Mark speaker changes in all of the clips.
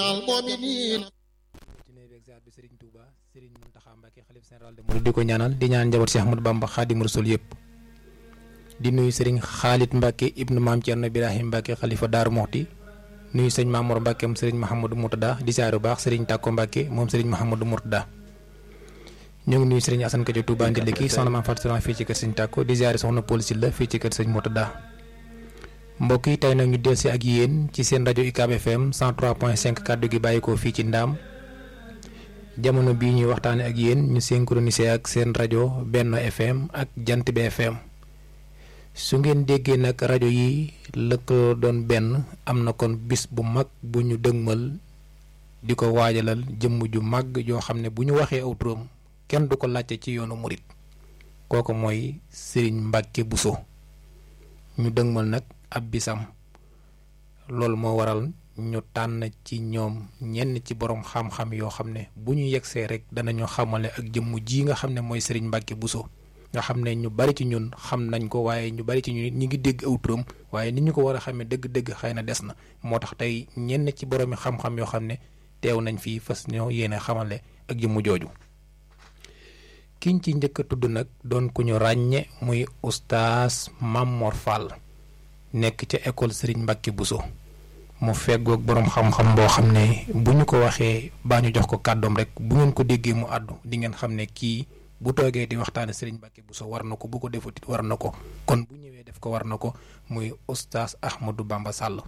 Speaker 1: المؤمنين
Speaker 2: ci nuyu beeg ziar bi Serigne Touba Serigne Mountakha Mbacké xalif général de Mouride di ko ñaanal di ñaan njaboot Cheikh Ahmadou Bamba Xaadimu Rasuul yëpp di nuyu Serigne Khalid Mbacké ibnu Maam Thierno Birahim Mbacké xalifa Daaru Moxti nuyu sëñ Mamour Mbacké moom Serigne Mahamadou Mourtada di ziar bu baax Serigne Takko Mbacké moom Serigne Mahamadou Mourtada ñu ngi nuyu Serigne Assane Kadio Touba Ndiliki soxna Maam Fatou Soxna fii ci kër Serigne Takko di ziar soxna Paul Sylla fii ci kër Serigne Mourtada mbokk yi tey nag ñu dellusi ak yéen ci seen rajo UCAB FM 103.5 kàddu gi bàyyi ko fii ci Ndaam jamono bii ñuy waxtaane ak yéen ñu synchronisé ak seen rajo Benno FM ak Jant bi FM su ngeen déggee nag rajo yi lëkkaloo doon benn am na kon bis bu mag bu ñu dëgmal di ko waajalal jëmm ju mag yoo xam ne bu ñu waxee aw turam kenn du ko laajte ci yoonu murit kooku mooy Serigne Mbacke Bousso ñu dëgmal nag ab bisam loolu moo waral ñu tànn ci ñoom ñenn ci borom xam-xam yoo xam ne bu ñu yegsee rek danañu xamale ak jëmm ji nga xam ne mooy Serigne Mbacke Bousso nga xam ne ñu bari ci ñun xam nañ ko waaye ñu bari ci ñun ñi ngi dégg aw turam waaye ni ñu ko war a xamee dëgg-dëgg xëy na des na moo tax tey ñenn ci boroomi xam-xam yoo xam ne teew nañ fii fas ñoo yéene xamale ak jëmm jooju kiñ ci njëkk a tudd nag doon ku ñu ràññe muy oustaz Mamor Fall nekk ca école Serigne Mbacke Bousso mu feggoog boroom xam-xam boo xam ne bu ñu ko waxee baa ñu jox ko kàddoom rek bu ngeen ko déggee mu àddu di ngeen xam ne kii bu toogee di waxtaane Serigne Mbacke Bousso war na ko bu ko defutit war na ko kon bu ñëwee def ko war na ko muy oustaz Ahmadou Bamba Sall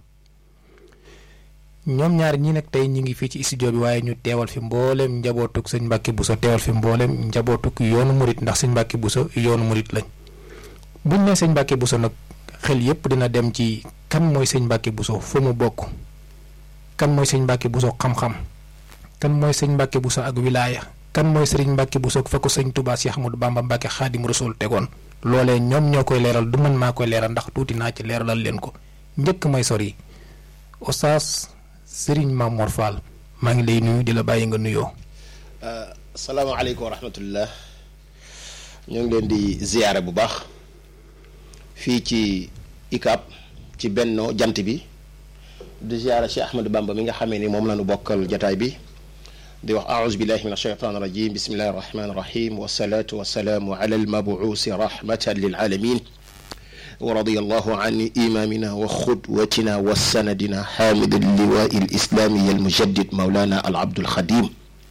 Speaker 2: ñoom ñaar ñi nag tey ñi ngi fii ci studio bi waaye ñu teewal fi mbooleem njabootuk sëñ Mbacke Bousso teewal fi mbooleem njabootuk yoonu murit ndax sëñ Mbacke Bousso yoonu murit lañ buñ ne sëñ Mbacke Bousso nag xel yépp dina dem ci kan mooy sëñ Mbacke Bousso fu mu bokk kan mooy sëñ Mbacke Bousso xam-xam kan mooy sëñ Mbacke Bousso ak wilaaya kan mooy sëriñ Mbacke Bousso fa ko sëñ Touba Cheikh Ahmadou Bamba Mbacke Xaadimu Rasuul tegoon loolee ñoom ñoo koy leeral du man maa koy leeral ndax tuuti naa ci leeralal leen ko njëkk may sori Oustaz sëriñ Mamor Fall maa ngi lay nuyu di la bàyyi nga nuyoo.
Speaker 3: salaamaaleykum wa rahmatullah ñoo ngi leen di ziyaare bu baax fii ci ICAB ci Benno jant bi di ziyaare Cheikh Ahmadou Bamba mi nga xamee ni moom la ñu bokkal jataay bi di wax aouzu billahi min ashaytan rajim bismillahi rahmani rahim wasalaatu wasalaamu ala almabuusi rahmatan lil alamin wa radiyallahu an imamina wa xudwatina wa sanadina xaamid alliwaai alislami almujaddid maulana al abdul xadim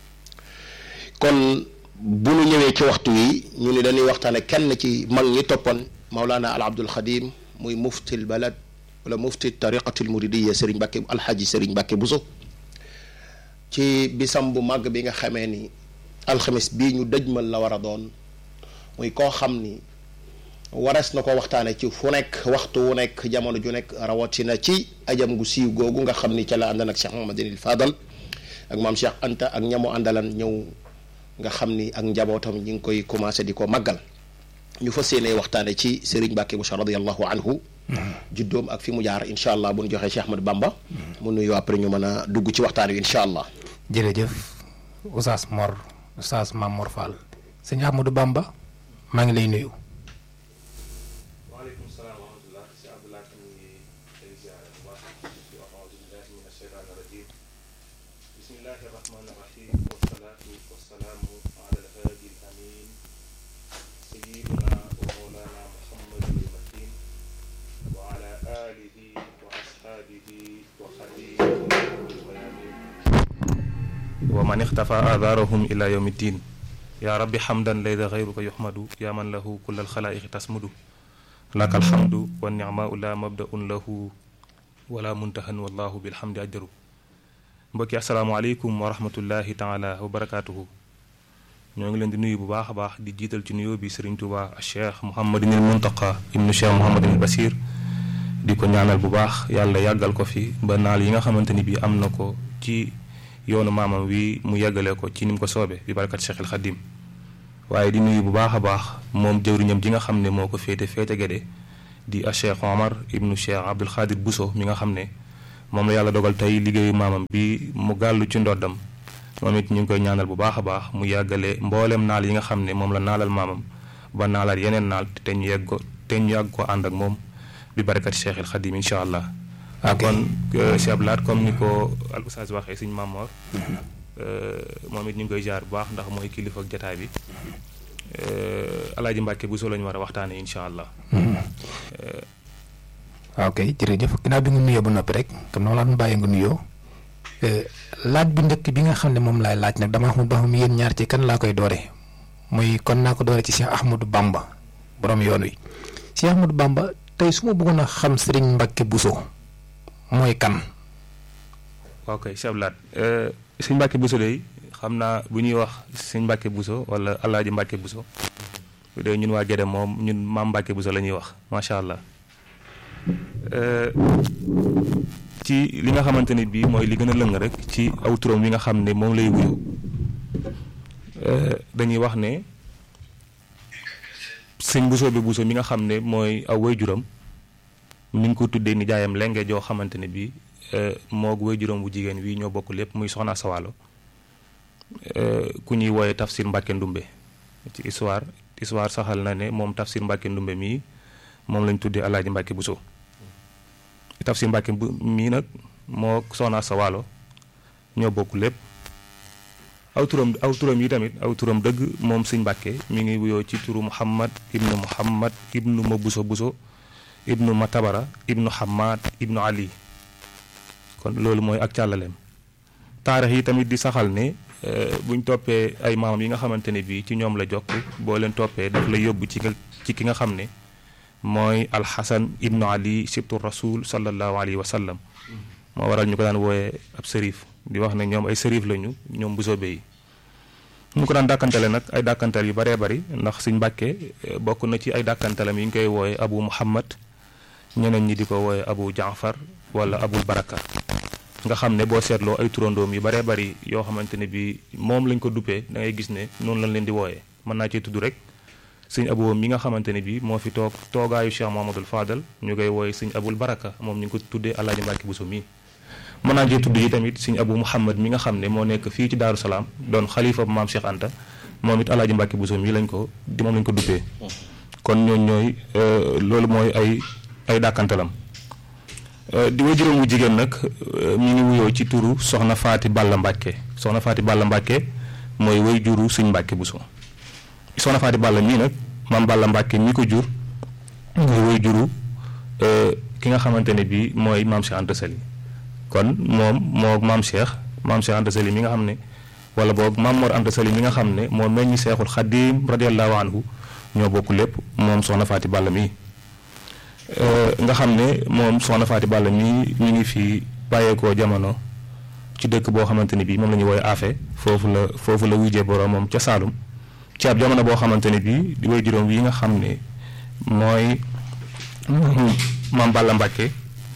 Speaker 3: kon bu ñu ñëwee ci waxtu wi ñu ni dañuy waxtaane kenn ci mag ñi toppoon maulana al abdul xadim muy mufti al balad wala mufti tariqati al muridiya sëriñ Mbàkke alxaaji sëriñ Mbàkke Buso ci bisam bu màgg bi nga xamee ni alxamis bii ñu dëjmal la war a doon muy koo xam ni warees na ko waxtaane ci fu nekk waxtu wu nekk jamono ju nekk rawatina ci ajam gu siiw googu nga xam ni ca la àndan ak Cheikh Mahamadinil Fadal ak maam Cheikh Anta ak ñamu àndalan ñëw nga xam ni ak njabootam ñi ngi koy commencé di ko màggal ñu fas yéene waxtaane ci Serigne Mbacke Bousso radiyallahu anhu juddoom ak fi mu jaar incha allah bu ñu joxee Cheikh Ahmadou Bamba mu nuyu après ñu mën a dugg ci waxtaan wi incha allah
Speaker 2: jërëjëf Oustaz Mor Oustaz Mamor Fall sëñ Ahmadou Bamba maa ngi lay nuyu.
Speaker 4: waaleykum salaam wa rahmatullah si Abdullah tam ngi lay ziare bu baax di wax auzu billahi min asheytaan rajim bismillahi rahmani rahim wasalaatu wasalaamu ala alhaadi al amin sayiduna wa mawlana muhammadin makin wa ala alihi wa ashaabihi wa xadimihi wayamin wa man ixtafa aadaarahum ila yawmi ddin yaa rabbi xamdan laysa xayruka yuxmadu yaa man lahu kulla alxalaa'iqi tasmudu laka alhamdu wa nicmaau la mabdaun lahu wala muntahan wallahu bilhamdi ajdaru mbokki asalaamaaleykum wa rahmatullahi taala wa barakaatuhu ñoo ngi leen di nuyu bu baax a baax di jiital ci nuyoo bi sëriñ Tuuba cheikh mouhamadinil muntaqa ibnu cheikh mouhamadinil basir di ko ñaanal bu baax yàlla yàggal ko fi ba naal yi nga xamante ni bi am na ko ci yoonu maamam wi mu yàggale ko ci ni mu ko soobe bi barakat cheikhil xadim waaye di nuyu bu baax a baax moom jëwriñam ji nga xam ne moo ko féete féete gede di a cheikh omar ibnu cheikh abdul xaadir Bousso mi nga xam ne moom la yàlla dogal tey liggéeyu maamam bi mu gàllu ci ndoddam moom it ñu ngi koy ñaanal bu baax a baax mu yàggale mboolem naal yi nga xam ne moom la naalal maamam ba naalaat yeneen naal te ñu yegg ko te ñu yàgg ko ànd ak moom bi barakat cheikhil xadim incha allah
Speaker 2: ok
Speaker 4: kon Cheikh Abdou Lahad comme ni ko al oustaz waxee suñ Mamor moom it ñu ngi koy jaar bu baax ndax mooy kilifa ak jataay bi alaaji Mbàkke bu soo la ñu war a waxtaanee incha allah.
Speaker 2: ok jërëjëf ginnaaw bi nga nuyoo ba noppi rek comme noonu laa doon bàyyi nga nuyoo laaj bi njëkk bi nga xam ne moom laay laaj nag dama xamul ba xam yéen ñaar ci kan laa koy doore muy kon naa ko doore ci Cheikh Ahmadou Bamba borom yoon wi Cheikh Ahmadou Bamba tey su ma bëggoon a xam Serigne Mbacke Bousso mooy kan.
Speaker 4: waaw kay Cheikh Abdou Lahad sëñ Mbacke Bousso de xam naa bu ñuy wax sëñ Mbacke Bousso wala alaaji Mbacke Bousso bu dee ñun waa Gédé moom ñun maam Mbacke Bousso la ñuy wax macha allah. ci li nga xamante ni bii mooy li gën a lëng rek ci aw turam wi nga xam ne moom lay wuyu dañuy wax ne sëñ Bousso bi Bousso mi nga xam ne mooy aw waajuram mi ngi ko tuddee ni jaayam lenge joo xamante ne bii moog waajuram bu jigéen wi ñoo bokk lépp muy soxna Sawalo ku ñuy wooye Tafsir Mbacke Ndumbe ci histoire histoire saxal na ne moom Tafsir Mbacke Ndumbe mii moom lañ tuddee Alaaji Mbacke Bousso Tafsir Mbacke bu mii nag moo soxna sa waalo ñoo bokk lépp aw turam aw turam yi tamit aw turam dëgg moom sëñ Mbacke mi ngi wuyoo ci turu Muhammad ibnu Muhammad ibnu ma Bousso Bousso ibnu ma Tabara ibnu Hamad ibnu Ali kon loolu mooy ak càllaleem taarix yi tamit di saxal ne buñ toppee ay maamam yi nga xamante ne bii ci ñoom la jokk boo leen toppee daf la yóbbu ci ci ki nga xam ne mooy alxasan ibnu ali sibtu rasul sallallahu alayhi wa sallam moo waral ñu ko daan wooyee ab sërif di wax ne ñoom ay sërif lañu ñoom Bousso yi ñu ko daan dàkkantale nag ay dàkkantal yu baree bari ndax suñ mbàkke bokk na ci ay dàkkantalam yi ñu koy wooye abu muhammad ñeneen ñi di ko wooye abu jaafar wala abul baraka nga xam ne boo seetloo ay turandoom yu baree bari yoo xamante ne bi moom lañ ko duppee da ngay gis ne noonu lañ leen di wooyee mën naa cee tudd rek sëñ aboo mi nga xamante ne bii moo fi toog toogaayu Cheikh Mahamadul Fadal ñu koy wooye sëñ abul baraka moom ñu ngi ko tuddee Alaaji Mbàkke Bousso mii mën naa cee tudd yi tamit sëñ abu Muhammad mi nga xam ne moo nekk fii ci Daaru Salaam doon xalifa maam Cheikh Anta moom it Alaaji Mbàkke Bousso mii lañ ko di moom lañ ko duppee kon ñooñ ñooy loolu mooy ay ay dàkkantalam di way juróom wu jigéen nag mi ngi wuyoo ci turu soxna Faati Balla Mbàkke soxna Faati Balla Mbàkke mooy way juru sëñ Mbàkke Bousso soxna Faati Balla mii nag maam Balla Mbàkke mi ko jur mooy way juru ki nga xamante ne bii mooy maam Cheikh Anta Sali kon moom moo maam Cheikh maam Cheikh Anta Sali mi nga xam ne wala boog maam Mor Anta Sali mi nga xam ne moo meññi Seexul Xadiim radiyallahu anhu ñoo bokk lépp moom soxna Faati Balla mii nga xam ne moom soxna Faati Balla mii mi ngi fi bàyyeekoo jamono ci dëkk boo xamante ni bii moom la ñuy woowee Afe foofu la foofu la wujjee borom moom ca Saalum ci ab jamono boo xamante ne bii di way juróom yi nga xam ne mooy maam Balla Mbàkke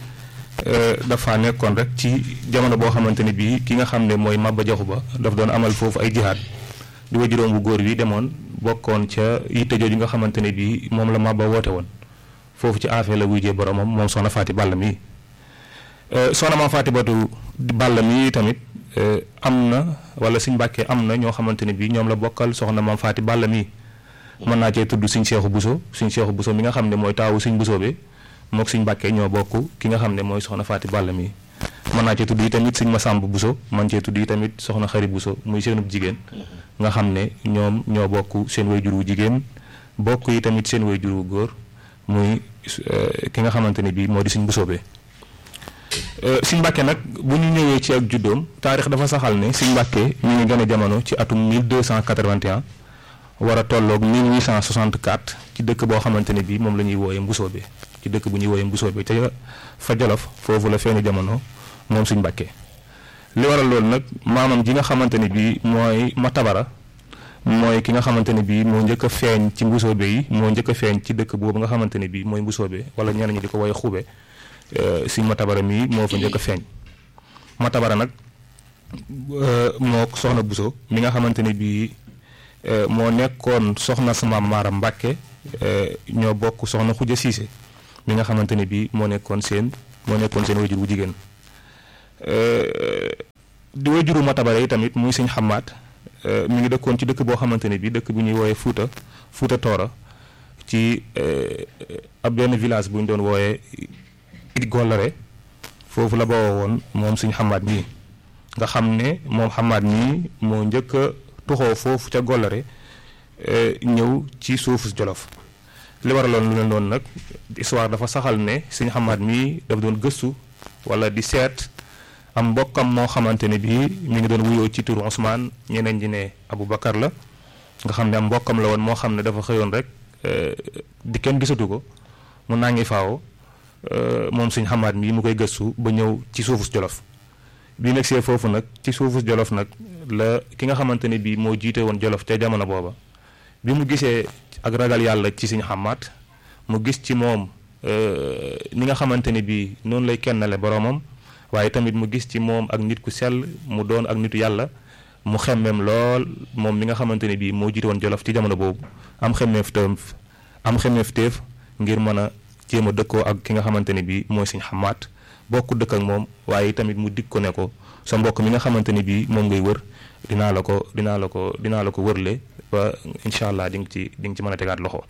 Speaker 4: dafa nekkoon rek ci jamono boo xamante ne bii ki nga xam ne mooy Maba Jaxu Ba daf doon amal foofu ay jihaad di way juróom bu góor wi demoon bokkoon ca yitte jooju nga xamante ne bii moom la Maba woote woon foofu ci affaire la wujjee boromam moom soxna Faati Balla mii soxna maam Faati Batu Balla mii tamit am na wala suñ Mbàkke am na ñoo xamante ne bii ñoom la bokkal soxna maam Faati Balla mii mën naa cee tudd suñ Seexu Buso suñ Seexu Buso mi nga xam ne mooy taawu suñ Buso bi mook suñ Mbàkke ñoo bokk ki nga xam ne mooy soxna Faati Balla mii mën naa cee tudd yi tamit suñ Masàmb Buso man cee tudd yi tamit soxna Xari Buso muy seenub jigéen nga xam ne ñoom ñoo bokk seen way jur wu jigéen bokk yi tamit seen way jur wu góor muy ki nga xamante ne bii moo di suñ Buso bi Sëñ Mbàkke nag bu ñu ñëwee ci ak juddoom taarix dafa saxal ne Sëñ Mbàkke mi ngi gën a jamono ci atum 1281 war a tolloog 1864 ci dëkk boo xamante ne bii moom la ñuy wooyee Mbusoobe ci dëkk bu ñuy wooyee Mbusoobe ca fa Jolof foofu la feeñu jamono moom Sëñ Mbàkke li waral loolu nag maamam ji nga xamante ne bii mooy Matabara mooy ki nga xamante ne bii moo njëkk a feeñ ci Mbusoobe yi moo njëkk a feeñ ci dëkk boobu nga xamante ne bii mooy Mbusoobe wala ñeneen ñi di ko wooyee Xube Sëñ Matabara mii moo fa njëkk a feeñ Matabara nag moo soxna Buso mi nga xamante ne bii moo nekkoon soxna sama Maara Mbàkke ñoo bokk soxna Xuja Siise mi nga xamante ne bii moo nekkoon seen moo nekkoon seen wajur bu jigéen di wajuru Matabara yi tamit muy Sëñ Xamaat mi ngi dëkkoon ci dëkk boo xamante ne bii dëkk bu ñuy wooyee Fuuta Fuuta Toora ci ab benn village bu ñu doon wooyee Gollare
Speaker 1: foofu la bawoo woon moom suñ xamaat mii nga xam ne moom xamaat mii moo njëkk a tuxoo foofu ca Gollare ñëw ci suufu Jolof li waraloon lu leen doon nag histoire dafa saxal ne suñ xamaat mii daf doon gëstu wala di seet am mbokkam moo xamante ne bii mi ngi doon wuyoo ci turu Ousmane ñeneen ñi ne Aboubacar la nga xam ne am mbokkam la woon moo xam ne dafa xëyoon rek di kenn gisatu ko mu naa ngi faaw moom suñ xamaat mii mu koy gëstu ba ñëw ci suufu Jolof bi nag see foofu nag ci suufu Jolof nag la ki nga xamante ne bii moo jiite woon Jolof ca jamono booba bi mu gisee ak ragal yàlla ci suñ xamaat mu gis ci moom ni nga xamante ne bii noonu lay kennale boroomam waaye tamit mu gis ci moom ak nit ku sell mu doon ak nitu yàlla mu xemmeem lool moom mi nga xamante ne bii moo jiite woon Jolof ci jamono boobu am xemmeef teef am xemmeef teef ngir mën a jéem a dëkkoo ak ki nga xamante ne bii mooy suñ xamaat bokk dëkk ak moom waaye tamit mu dig ko ne ko sa mbokk mi nga xamante ne bii moom ngay wër dinaa la ko dinaa la ko dinaa la ko wërle ba incha allah di nga ci di nga ci mën a tegaat loxo.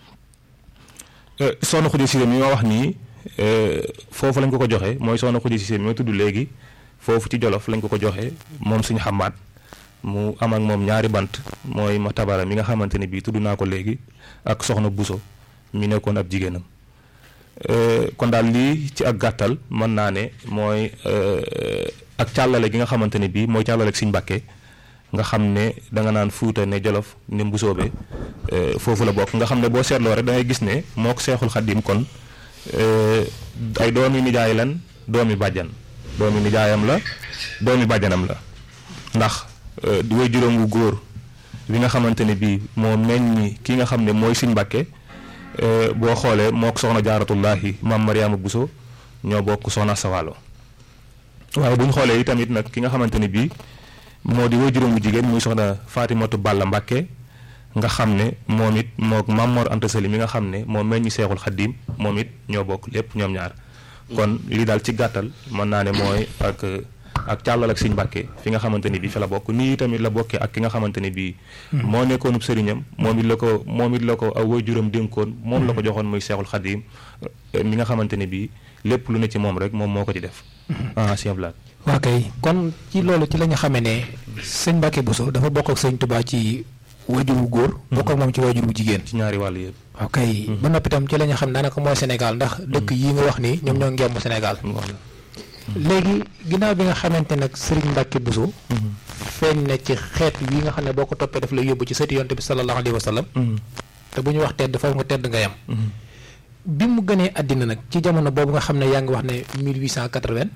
Speaker 1: soxna Khoudia Cissé mi ma wax nii foofu lañ ko ko joxe mooy soxna Khoudia Cissé mi ma tudd léegi foofu ci Jolof lañ ko ko joxe moom suñu xamaat mu am ak moom ñaari bant mooy ma tabara mi nga xamante ne bii tudd naa ko léegi ak soxna Buso mi nekkoon ab jigéenam kon daal lii ci ak gàttal mën naa ne mooy ak càllale gi nga xamante ne bii mooy càllale ak Sëñ Mbàkke nga xam ne da nga naan fuuta ne jolof ne mbusoobe foofu la bokk nga xam ne boo seetloo rek da ngay gis ne moo ko seexul xaddim kon ay doomi nijaay lan doomi bàjjan doomi nijaayam la doomi bàjjanam la ndax way juróom wu góor bi nga xamante ne bii moo meññi ki nga xam ne mooy Sëñ Mbàkke boo xoolee moo ko soxna jaaratullahi maam Mariama Buso ñoo bokk soxna Sawalo waaye bu ñu xoolee itamit nag ki nga xamante ne bii moo di way juróom bu jigéen muy soxna Fatimatu Balla Mbàkke nga xam ne moom it moo Maam Mor Anta Sali mi nga xam ne moo meññi seexul xaddim moom it ñoo bokk lépp ñoom ñaar kon lii daal ci gàttal mën naa ne mooy ak ak càllal ak Sëñ Mbàkke fi nga xamante ne bii fi la bokk nii tamit la bokkee ak ki nga xamante ne bii moo nekkoonub sëriñam moom it la ko moom it la ko aw way juróom dénkoon moom la ko joxoon muy seexul xaddim mi nga xamante ne bii lépp lu ne ci moom rek moom moo ko ci def ah Sëñ Ablaat
Speaker 2: waa kay kon ci loolu ci la ñu xamee ne sëñ Mbàkke Bousso dafa bokk ak sëñ Touba ci wajur wu góor. bokk ak moom ci wajur wu jigéen.
Speaker 1: ci ñaari wàll yëpp.
Speaker 2: waaw kay ba noppi tam ci la ñu xam daanaka mooy Sénégal ndax dëkk yi nga wax ni ñoom ñoo ngemb Sénégal. léegi ginnaaw bi nga xamante nag sëriñ Mbàkke Bousso. feeñ na ci xeet yi nga xam ne boo ko toppee daf lay yóbbu ci sëti yonte bi sallallahu alayhi wa sallam. te bu ñu wax tedd foofu nga tedd nga yam. bi mu gënee àddina nag ci jamono boobu nga xam ne yaa ngi wax ne 1880.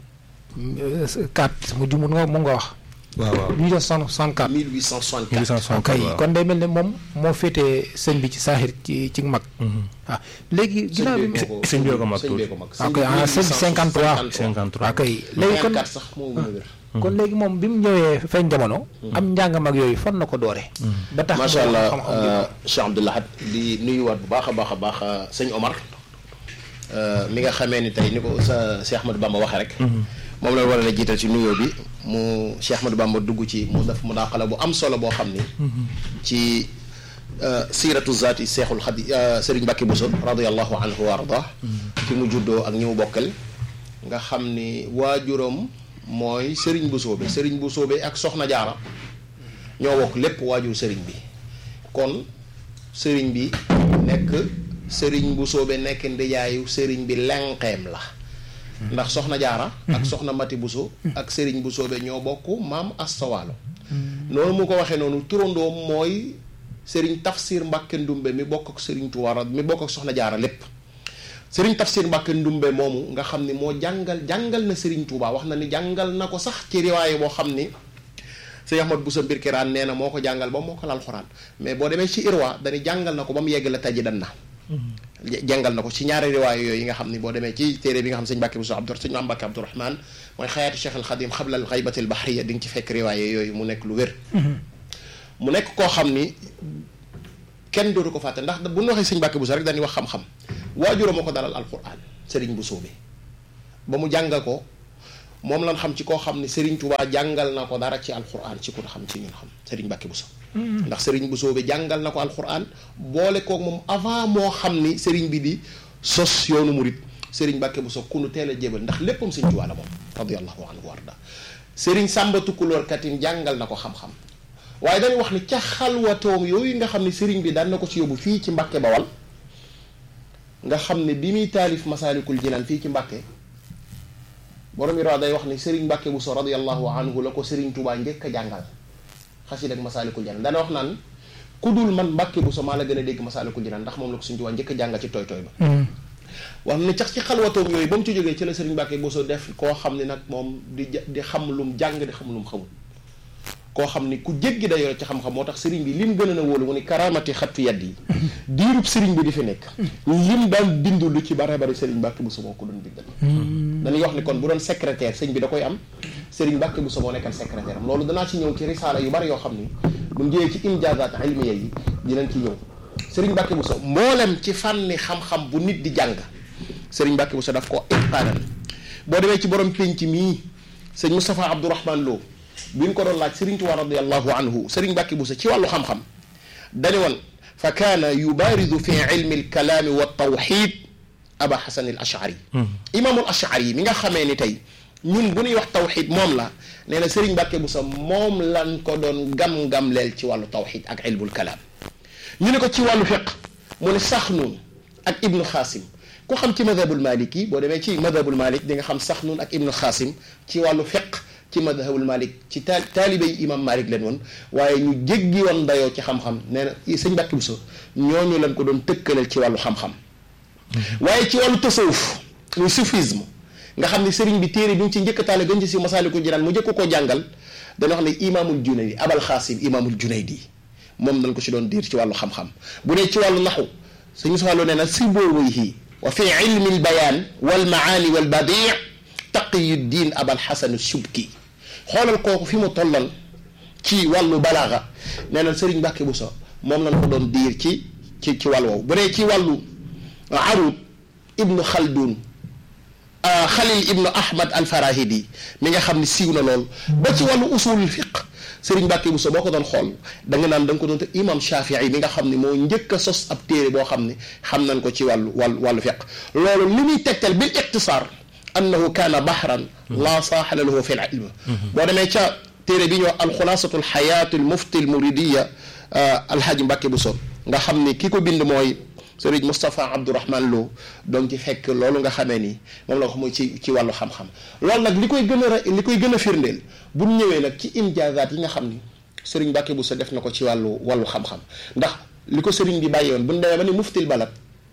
Speaker 2: 4 mu jumul nga mu nga wax.
Speaker 1: waaw waaw
Speaker 2: 1864.
Speaker 3: 1864
Speaker 2: ok kon day mel ne moom moo féetee sëñ bi ci saaxir ci ci mag. waaw léegi ginnaaw bi.
Speaker 1: sëñ bi ko mag
Speaker 3: sëñ bee ko mag
Speaker 2: ok ah sëñ 53.
Speaker 1: 53
Speaker 2: ok léegi kon
Speaker 3: sax moo gën a wér
Speaker 2: kon léegi moom bi mu ñëwee feeñ jamono. am njàngam ak yooyu fan na ko doore. ba tax
Speaker 3: macha allah
Speaker 2: xam-xam bi
Speaker 3: Cheikh Abdou Lahad di nuyuwaat bu baax a baax a baax sëñ Omar mi nga xamee ni tey ni ko sa Cheikh Ahmadou Bamba waxee rek. moom la war a jiital ci nuyoo bi mu Cheikh Ahmadou Bamba dugg ci mu def mu daaxala bu am solo boo xam ni. ci siiratu zaati Seexul Xadi Serigne Mbacke Bousso radiyallahu anhu wa arda fi mu juddoo ak ñi mu bokkal. nga xam ni waajuram mooy Serigne Bousso bi Serigne Bousso bi ak Soxna Jaara ñoo bokk lépp waajur Serigne bi kon Serigne bi nekk Serigne Bousso bi nekk ndijaayu Serigne bi lenqeem la. ndax soxna jaara ak soxna mati buso ak sëriñ bu soobe ñoo bokk maam astawaalo noonu mu ko waxee noonu turandoom mooy sëriñ tafsir mbàkke ndumbe mi bokk ak sëriñ tuwaara mi bokk ak soxna jaara lépp sëriñ tafsir mbàkke ndumbe moomu nga xam ni moo jàngal jàngal na sëriñ tuubaa wax na ni jàngal na ko sax ci riwaaye boo xam ni sëñ Ahmad Buso mbir kiraan nee na moo ko jàngal ba moo ko lal xuraan mais boo demee ci irwa dañu jàngal na ko ba mu yegg la taji dan na jàngal na ko ci ñaari riwaay yooyu yi nga xam ni boo demee ci téere bi nga xam sëñ Mbàkke Buso Abdu sëñ Maam Mbàkke Abdourahman mooy xayaatu Cheikh al Xadim xabla al xaybati al bahriya di nga ci fekk riwaay yooyu mu nekk lu wér mu nekk koo xam ni kenn dootu ko fàtte ndax bu ñu waxee sëñ Mbàkke Buso rek dañuy wax xam-xam waajuram moo ko dalal alquran sëriñ Buso bi ba mu jàngal ko moom lan xam ci koo xam ni Serigne Touba jàngal na ko dara ci alquran ci ku xam ci ñun xam Serigne Mbacke Bousso ndax Serigne Bousso bi jàngal na ko alquran boole koog moom avant moo xam ni Serigne bi di sos yoonu murit Serigne Mbacke Bousso ku nu teel a jébal ndax léppam Sëñ Tuubaa la moom radiyallahu anhu warda Serigne Samba Tukulóor katim jàngal na ko xam-xam waaye dañu wax ni ca xalwatoom yooyu nga xam ne Serigne bi daan na ko ci yóbbu fii ci Mbacke Bawal nga xam ne bi muy taalif Masaalikul Jinaan fii ci Mbacke borom yi day wax ni Serigne Mbacke Bousso radiyallahu anhu la ko Serigne Touba njëkk a jàngal xasida ak Masaalikul Jinaan dana wax naan ku dul man Mbacke Bousso maa la gën a dégg Masaalikul Jinaan ndax moom la ko Serigne Touba njëkk a jàngal ci tooy tooy ba wax ne cax ci xalwatoom yooyu ba mu ci jógee ci la Serigne Mbacke Bousso def koo xam ne nag moom di di xam lum jàng di xam lum xamul koo xam ni ku jéggi da yore ci xam-xam moo tax Serigne bi lim gën a na wóolu mu ni karaamati xattu yedd yi diirub Serigne bi di fi nekk lim daan bindu lu ci bare bari Serigne Mbacke Bousso moo ko doon bindal dañuy wax ni kon bu doon secrétaire sëñ bi da koy am Serigne Mbacke Bousso moo nekkal secrétaire am loolu danaa ci ñëw ci risaala yu bari yoo xam ni bu njëyee ci imjaazaat ilmiya yi dinañ ci ñëw Serigne Mbacke Bousso mboolem ci fànni xam-xam bu nit di jàng Serigne Mbacke Bousso daf ko iqaanan boo demee ci borom pénc mii sëñ Moustapha Abdourahman Lo bi ñu ko doon laaj Serigne Touba radiallahu anhu Serigne Mbacke Bousso ci wàllu xam-xam dañu woon fa kaana yubaaridu fi ilmi alkalaami wa tawxid aba xasan al ashari imaamul ashari yi mi nga xamee ni tey ñun bu ñuy wax tawxid moom la nee na Serigne Mbacke Bousso moom lan ko doon gam-gam leel ci wàllu tawxid ak ilmul kalaam ñu ne ko ci wàllu fiq mu ne Saxnuun ak Ibnu Xaasim ku xam ci madhabul malik yi boo demee ci madhabul malik di nga xam Saxnuun ak Ibnu Xaasim ci wàllu fiq ci madhabul malik ci taal taalibe yi imam malik leen woon waaye ñu jéggi woon dayoo ci xam-xam nee na sëñ Mbacke Bousso ñooñu lañ ko doon tëkkaleel ci wàllu xam-xam waaye ci wàllu tasawuf muy soufisme nga xam ne sëriñ bi téere bi mu ci njëkk a taale gën ci si Masaalikul Jinaan mu njëkk koo jàngal dana wax ne imaamul junaydi abal xaasim imaamul junaydi moom dañ ko ci doon diir ci wàllu xam-xam bu dee ci wàllu naxu sëñ Moussa Lo nee na si boowayhi wa fi ilmi al bayaan wal maani wal badii taqiyuddin abal xasan subki xoolal kooku fi mu tollal ci wàllu balaaga nee na Serigne Mbacke Bousso moom lañ ko doon diir ci ci ci wàll woowu bu dee ci wàllu arud ibnu xaldun xalil ibnu ahmad al farahidi mi nga xam ne siiw na lool ba ci wàllu usulul fiq Serigne Mbacke Bousso boo ko doon xool da nga naan da nga ko doon te imam Shafii mi nga xam ne moo njëkk a sos ab téere boo xam ne xam nañ ko ci wàllu wàllu wàllu fiq loolu li muy tegtal bil iqtisaar annahu kaana bahran laa saaxala lahu fi l ilm boo demee ca téere bi ñuy wax alxulaasatu alxayaatu almufti almuridiya alhaaji Mbacke Bousso nga xam ni ki ko bind mooy Serigne Moustapha Abdourahman Lo donc ci fekk loolu nga xamee ni moom la ko mooy ci ci wàllu xam-xam loolu nag li koy gën a li koy gën a firndeel bu ñu ñëwee nag ci imjaazaat yi nga xam ni Serigne Mbacke Bousso def na ko ci wàllu wàllu xam-xam ndax li ko Serigne bi bàyyi woon bu ñu demee ba ni muftil balad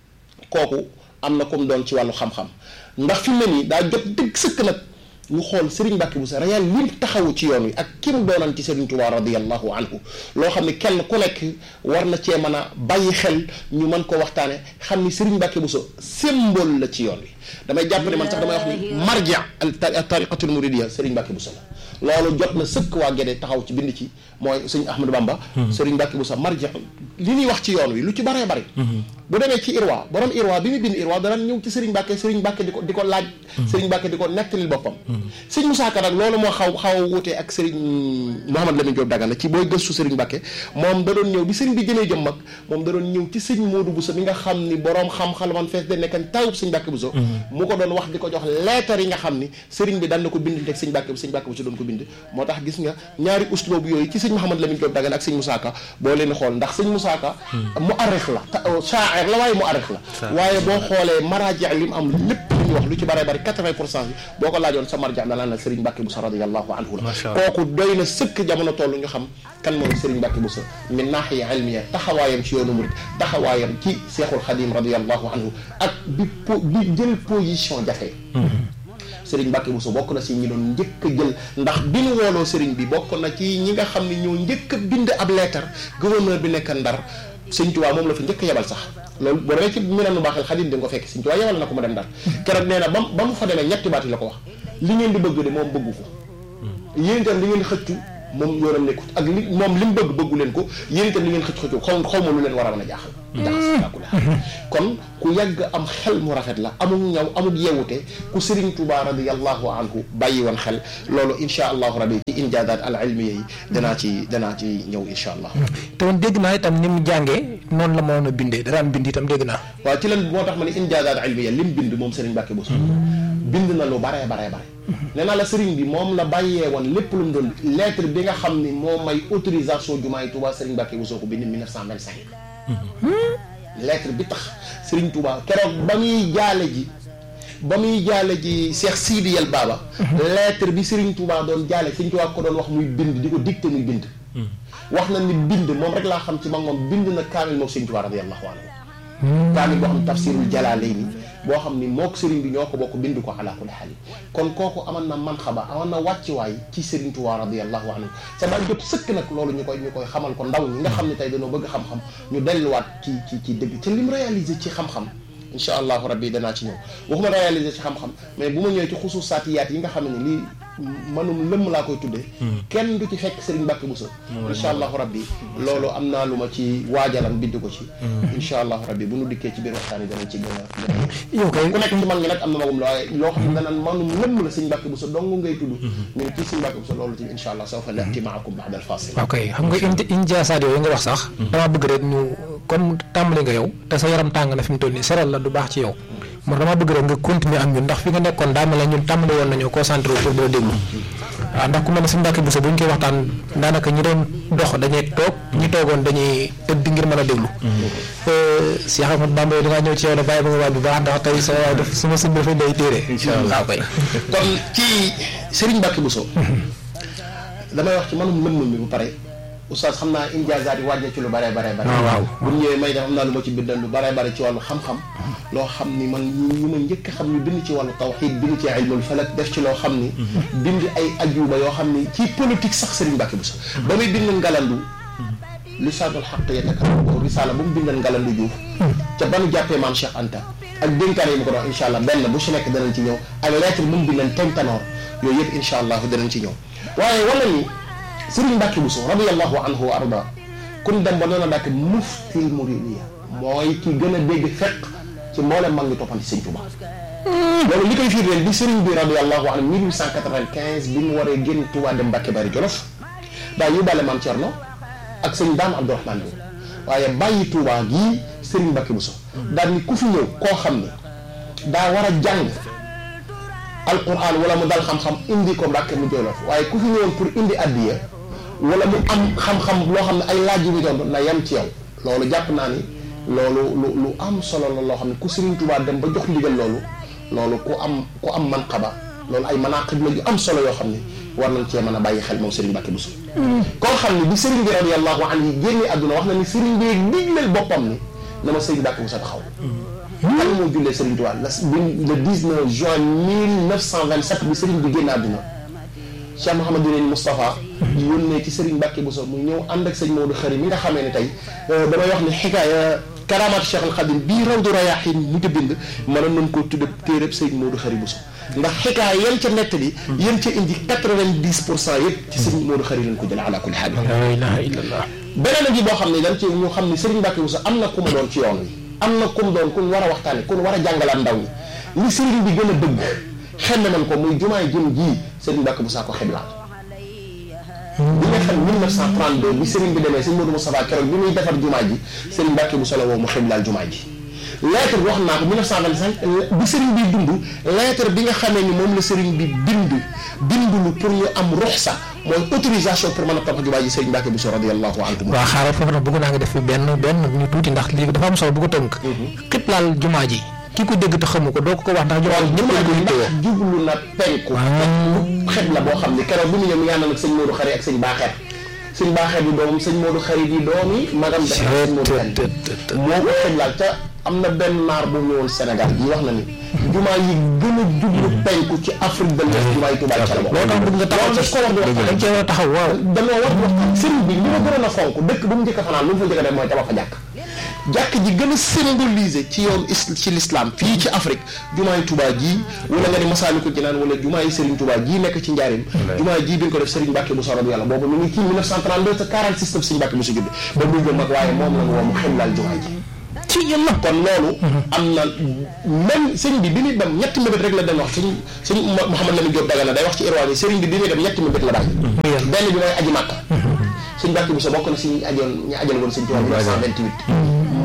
Speaker 3: kooku am na comme doon ci wàllu xam-xam ndax fi mu ne nii daa jot dëgg sëkk nag ñu xool Serigne Mbacke Bousso réel lim taxawu ci yoon wi ak kim doonan ci Serigne Touba radiyallahu anhu loo xam ne kenn ku nekk war na cee mën a bàyyi xel ñu mën ko waxtaane xam ni Serigne Mbacke Bousso symbole la ci yoon wi damay jàpp ne man sax damay wax ni marja al tariqatul muridiya Serigne Mbacke Bousso la loolu jot na sëkk waa Gédé taxaw ci bind ci mooy sëñ Ahmadou Bamba Serigne Mbacke Bousso marja li ñuy wax ci yoon wi lu ci baree bari bu demee ci Irwa borom Irwa bi mu bind Irwa dana ñëw ci Serigne Mbacke Serigne Mbacke di ko di ko laaj Serigne Mbacke di ko nettalil boppam sëñ Moussa Ka nag loolu moo xaw xaw a wutee ak Serigne Mouhamad Lamine Diop Dagana ci booy gëstu Serigne Mbacke moom da doon ñëw bi Serigne bi gënee jëm mag moom da doon ñëw ci sëñ Modou Bousso mi nga xam ni borom xam-xam man fees de nekkan tawub sëñ Mbacke Bousso mu ko doon wax di ko jox leetar yi nga xam ni Serigne bi daan na ko bind teg sëñ Mbacke sëñ Mbacke Bousso doon ko bind moo tax gis nga ñaari usloob yooyu ci sëñ Mouhamad Lamine Diop Dagana ak sëñ Moussa Ka boo leen xool ndax sëñ Moussa Ka mu arix la shaair la waaye mu arix la waaye boo xoolee maraaji li mu am lépp li ñu wax lu ci bare bari 80 pour cent bi boo ko laajoon sa marja da naan la Serigne Mbacke Bousso radiyallahu anhu la kooku doy na sëkk jamono toll ñu xam kan mooy Serigne Mbacke Bousso min naaxiya ilmiya taxawaayam ci yoonu murid taxawaayam ci Seexul Xadim radiyallahu anhu ak bi po bi jël position jafe Serigne Mbacke Bousso bokk na si ñi doon njëkk a jël ndax bi ñu wooloo Serigne bi bokk na ci ñi nga xam ne ñoo njëkk a bind ab leetar gouverneur bi nekk Ndar Sëñ Tuubaa moom la fa njëkk a yebal sax loolu boo demee ci mi nanu baaxel xadim di nga ko fekk Sëñ Tuubaa yebal na ko mu dem Ndar keroog nee na ba ba mu fa demee ñetti baat yi la ko wax li ngeen di bëgg de moom bëggu ko yéen itam li ngeen xëccu moom yoonam nekkut ak li moom li mu bëgg bëggu leen ko yéen itam li ngeen xëcc xëccu xaw xaw ma lu leen war a mën a jaaxal jaxas kon ku yàgg am xel mu rafet la amul ñaw amul yewute ku Serigne Touba radiyallahu anhu bàyyi woon xel loolu insha allahu rabi ci injaazaat al ilmiya yi danaa ci danaa ci ñëw insha allah
Speaker 2: te woon dégg naa itam ni mu jàngee noonu la mënoon a bindee da daan bind itam dégg naa.
Speaker 3: waaw ci lan moo tax ma ne injaazaat ilmiya lim bind moom Serigne Mbacke Bousso bind na lu baree baree bare nee naa la Serigne bi moom la bàyyee woon lépp lu mu doon lettre bi nga xam ni moo may autorisation jumaay Touba Serigne Mbacke Bousso ko bind 1925 lettre bi tax Serigne Touba keroog ba muy jaale ji ba muy jaale ji Cheikh Sidi Yel Baba lettre bi Serigne Touba doon jaale Serigne Touba ko doon wax muy bind di ko dicté muy bind wax na ni bind moom rek laa xam ci mag moom bind na kaamil mook Serigne Touba radiyallahu anhu kaamil boo xam ne tafsirul jalaalayni boo xam ni mook Serigne bi ñoo ko bokk bind ko ala kulli xaal kon kooku aman na man xaba aman na wàcciwaay ci Serigne Touba radiyallahu anhu sa daa jot sëkk nag loolu ñu koy ñu koy xamal ko ndaw ñi nga xam ne tey dañoo bëgg xam-xam ñu delluwaat ci ci ci dëgg te lim réalisé ci xam-xam incha allahu rabbi danaa ci ñëw waxuma réalisé ci xam-xam mais bu ma ñëwee ci xususaatiyaat yi nga xam ne lii manum lëmm laa koy tuddee kenn du ci fekk Serigne Mbacke Bousso incha allahu rabbi loolu am naa lu ma ci waajalan bind ko ci incha allahu rabbi bu nu dikkee ci biir waxtaan yi danañ ci gën a gën a
Speaker 2: yow kay
Speaker 3: ku nekk ci mag ñi nag am na magum la waaye loo xam ne danaan manum lëmm la Serigne Mbacke Bousso dong ngay tudd ñu ne kii Serigne Mbacke Bousso loolu tamit incha allah sawfa naati maakum ba'da al-fasil
Speaker 2: ok xam nga indi injaasaat yooyu nga wax sax. dama bëgg rek ñu comme tàmbali nga yow te sa yaram tàng na fi mu toll nii seral la du baax ci yow. moo dama bëgg rek nga continuer ak ñun ndax fi nga nekkoon daa mel ne ñun tàmbali woon nañoo concentré pour di la déglu. waaw ndax ku mel ne suñu Mbàkke Bousso bu ñu koy waxtaan daanaka ñi doon dox dañuy toog ñi toogoon dañuy tëdd ngir mën a déglu. Cheikh Ahmadou Bamba yow da ngaa ñëw ci yow da bàyyi ba nga waaj bu baax ndax tey sa waay daf sama sëñ dafay day téere.
Speaker 3: incha allah
Speaker 2: waaw kay.
Speaker 3: kon ci Serigne Mbacke Bousso damay wax ci manum lëmm mi bu pare oustaz xam naa injaazaat yi wàññi ci lu bare bare bare
Speaker 2: waaw waaw.
Speaker 3: bu ñëwee may def am naa lu ma ci bindal lu bare bare ci wàllu xam-xam loo xam ni man ñu ñu ma njëkk a xam ñu bind ci wàllu tawxiid bind ci ilmul falak def ci loo xam ni bind ay ajuba yoo xam ni ci politique sax Serigne Mbacke Bousso ba muy bind ngalandu lisaanul xaq yatakallam ko risaala bu mu bindal ngalandu Diouf ca ba nu jàppee maam Cheikh Anta ak dénkaane yi mu ko doon incha allah benn bu si nekk danañ ci ñëw ak lettre bu mu bindal tentanoor yooyu yëpp incha allah danañ ci ñëw waaye wala ni Serigne Mbacke Bousso radiyallahu anhu wa arda kun dem ba doon a dàkk muftil muridiya mooy ki gën a dégg fekk ci mboolem mag ñi toppandi Sëñ Tuba loolu li koy firndeel bi Serigne bi radiyallahu anhu 1895 bi mu waree génn Touba dem Mbacke Bari Jolof daa yóbbaale maam Thierno ak sëñ Daam Abdourahmane Lo waaye bàyyi Touba gii Serigne Mbacke Bousso daal ni ku fi ñëw koo xam ne daa war a jàng alquran wala mu dal xam-xam indi ko Mbacke mu Jolof waaye ku fi ñëwoon pour indi addiya wala mu am xam-xam loo xam ne ay laaj yu muy doon na yem ci yow loolu jàpp naa ni loolu lu lu am solo la loo xam ne ku Serigne Touba dem ba jox ndigal loolu loolu ku am ku am manqaba loolu ay manaqib la yu am solo yoo xam ne war nañ cee mën a bàyyi xel moom Serigne Mbacke Bousso koo xam ne bi Serigne bi radiyallahu anhu génne àdduna wax na ni Serigne bi digleel boppam ni na ma Serigne Mbacke Bousso taxaw kan moo jullee Serigne Touba la bi le 19 juin 1927 bi Serigne bi génn àdduna Cheikh Mouhamadou Leen Moustapha yónnee ci Serigne Mbacke Bousso mu ñëw ànd ak sëñ Maodo Xari mi nga xamee ne tey damay wax ni xikaaya karamaat Cheikh al Khadim bii Rawdu Rayaahin mu ko bind mënoon nañ koo tudde téereb sëñ Maodo Xari Bousso ndax xikaaya yan ca nettali yan ca indi 90 pour cent yëpp ci sëñ Maodo Xari lañ ko jëlee ala kulli xaal
Speaker 2: la ilaha illallah.
Speaker 3: beneen bi boo xam ne dañ ci ñu xam ne Serigne Mbacke Bousso am na ku mu doon ci yoon wi am na ku mu doon ku ñu war a waxtaane ku ñu war a jàngalaat ndaw ñi li Serigne bi gën a bëgg xel na man ko muy jumaay jëm jii Serigne Mbacke Bousso ko xiblaal bi nga xam 1932 bi Serigne bi demee sëñ Modou Moustapha keroog bi muy defar jumaa ji Serigne Mbacke Bousso la woo mu xiblaal jumaa ji lettre bi wax naa ko 1925 bi Serigne bi dund lettre bi nga xamee ni moom la Serigne bi bind bindulu pour ñu am ruxsa mooy autorisation pour mën a tabax jumaa ji Serigne Mbacke Bousso radiyallahu anhu
Speaker 2: waaw xaaral foofu nag bëgg naa nga def fi benn benn ñu tuuti ndax lii dafa am solo bu ko tënk. xiblaal jumaa ji ki ko dégg te xamu ko doo ko ko wax ndax jumaa ji ñëpp
Speaker 3: jumaa
Speaker 2: lañ ko
Speaker 3: ji
Speaker 2: yittewoo.
Speaker 3: ndax jublu na penku xet la boo xam ne keroog bi mu ñëw mi ngi ànd ak sëñ Modou Xari ak sëñ Baaxeet sëñ Baaxeet di doomam sëñ Modou Xari di doomi magam def na sëñ Modou Xari moo ko xiblaal te am na benn naar bu ñëwoon Sénégal yi wax na ni jumaa yi gën a jublu penku ci Afrique de l'Ouest jumaa yi Tuubaa ca la bokk
Speaker 2: loolu tax bëgg nga taxaw
Speaker 3: loolu
Speaker 2: ci
Speaker 3: daf ko war di waxtaan
Speaker 2: dañ cee war a taxaw waaw.
Speaker 3: dañoo war di waxtaan sëriñ bi li ma gënoon a fonk dëkk bu mu njëkk a fanaan lu mu fa njëkk a def mooy tabax fa jàkk jàkk ji gën a symboliser ci yoon is ci l'islam fii ci Afrique jumaay Touba jii wala nga ni Masaalikul Jinaan wala jumaay Serigne Touba jii nekk ci njaarim jumaay jii bi ñu ko def Serigne Mbacke Bousso radiyallahu yàlla boobu mi ngi ci 1932 te 46 tam Serigne Mbacke Bousso judd ba muy jëm mag waaye moom la ñu woo mu ximlaal jumaay ji
Speaker 2: ci yàlla.
Speaker 3: kon loolu am na même sëñ bi bi muy dem ñetti mbébét rek la dem wax sëñ sëñ Mouhamed Lamine Diop Dagana day wax ci irwaan yi sëriñ bi bi muy dem ñetti mbébét la bàyyi benn bi mooy aji màkka sëñ Mbacke Bousso bokk na si ñu ajoon ñu ajal woon sëñ Tuubaa 1928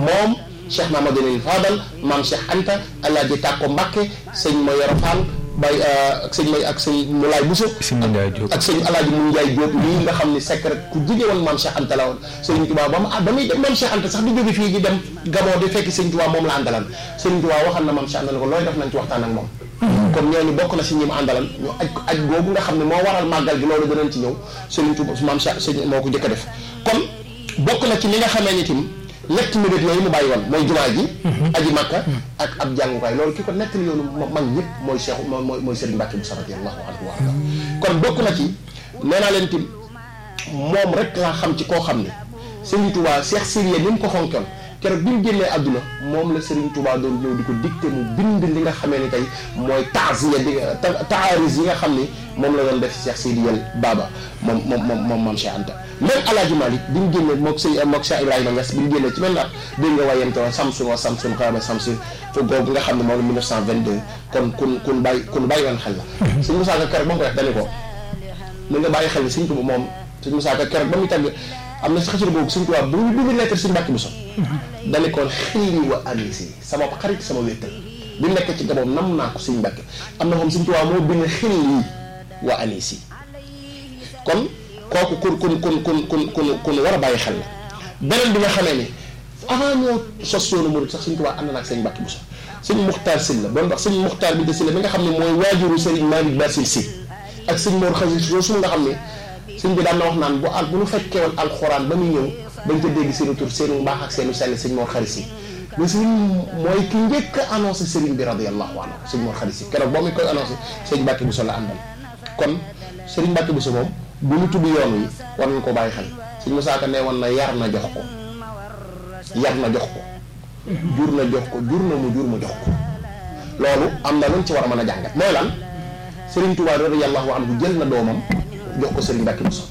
Speaker 3: moom Cheikh Mamadou Fadal maam Cheikh Anta Alaaji Tàkko Mbàkke sëñ ma Yoro Fall bay ak sëñ may ak sëñ Moulay Bousso
Speaker 1: sëñ Ndiaye Diop
Speaker 3: ak sëñ Alaaji Mun Njaay Diop lii nga xam ne secret ku jige woon maam Cheikh Anta la woon sëñ Tuubaa ba mu ah ba muy dem maam Cheikh Anta sax di jóge fii di dem Gabon di fekk sëñ Tuubaa moom la àndalan sëñ Tuubaa waxal na maam Cheikh Anta ne ko looy def nañ ci waxtaan ak moom kon ñooñu bokk na si ñi mu àndalan ñu aj aj googu nga xam ne moo waral màggal gi loolu danañ ci ñëw sëñ Tuubaa maam Cheikh sëñ moo ko njëkk a def kon bokk na ci li nga xamee ni tim ñetti mébét yooyu mu bàyyi woon mooy jumaa ji aji makka ak ab jàngukaay loolu ki ko nettali yoonu mag ñëpp mooy Cheikh mooy mooy Serigne Mbacke bu radiyallahu anhu wa kon bokk na ci nee naa leen tim moom rek laa xam ci koo xam ne Serigne Touba Cheikh Siria ni mu ko xonkoon keroog bi mu génnee àdduna moom la Serigne Touba doon ñëw di ko dicté mu bind li nga xamee ni tey mooy taaziya di taaris yi nga xam ni moom la doon def Cheikh Sidiyal Baba moom moom moom moom maam Cheikh Anta même Alaaji Malik bi mu génnee mook sëñ mook Cheikh Ibrahima Niass bi mu génnee ci même at dégg nga wayante woon Samsun wa Samsun xaama Samsun fo googu nga xam ne moom la 1922 kon kun kun bàyyi kun bàyyi woon xel la sëñ Moussa Ka keroog ba mu ko wax dañu ko mën nga bàyyi xel ni sëñ Tuba moom sëñ Moussa Ka keroog ba muy tàgg am na si xasida boobu sëñ Tuba bu bi mu lettre sëñ Mbàkke Buso dañu ko xilli wa anisi sama xarit sama wéttal bi nekk ci Gabon nam naa ko sëñ Mbàkke am na moom sëñ Tuba moo bind xilli wa anisi kon kooku kun kun kun kun kun kun kun war a bàyyi xel la beneen bi nga xamee ni avant ñoo sos yoonu murid sax sëñ Tuubaa ànd na ak sëñ Mbàkke Buso sëñ Muxtaar Sylla doon wax sëñ Muxtaar bi de Sylla mi nga xam ne mooy waajuru sëriñ Malick Basil Si ak sëñ Mor Xasi su nga xam ne sëñ bi daan na wax naan bu al bu ñu fekkee woon alxuraan ba muy ñëw bañ ca dégg seenu tur seenu mbaax ak seenu sell sëñ Mor Xari Si mais sëñ mooy ki njëkk a annoncé sëriñ bi radiyallahu anhu sëñ Mor Xari Si keroog boo muy koy annoncé sëñ Mbàkke Buso la àndal kon sëriñ Mbàkke Buso moom bu ñu tudd yoon wi war nañ ko bàyyi xel sëñ Musaa Ka ne woon na yar na jox ko yar na jox ko jur na jox ko jur na mu jur mu jox ko loolu am na luñ ci war a mën a jàngat mooy lan Serigne Touba radiyallahu anhu jël na doomam jox ko Serigne Mbacke Bousso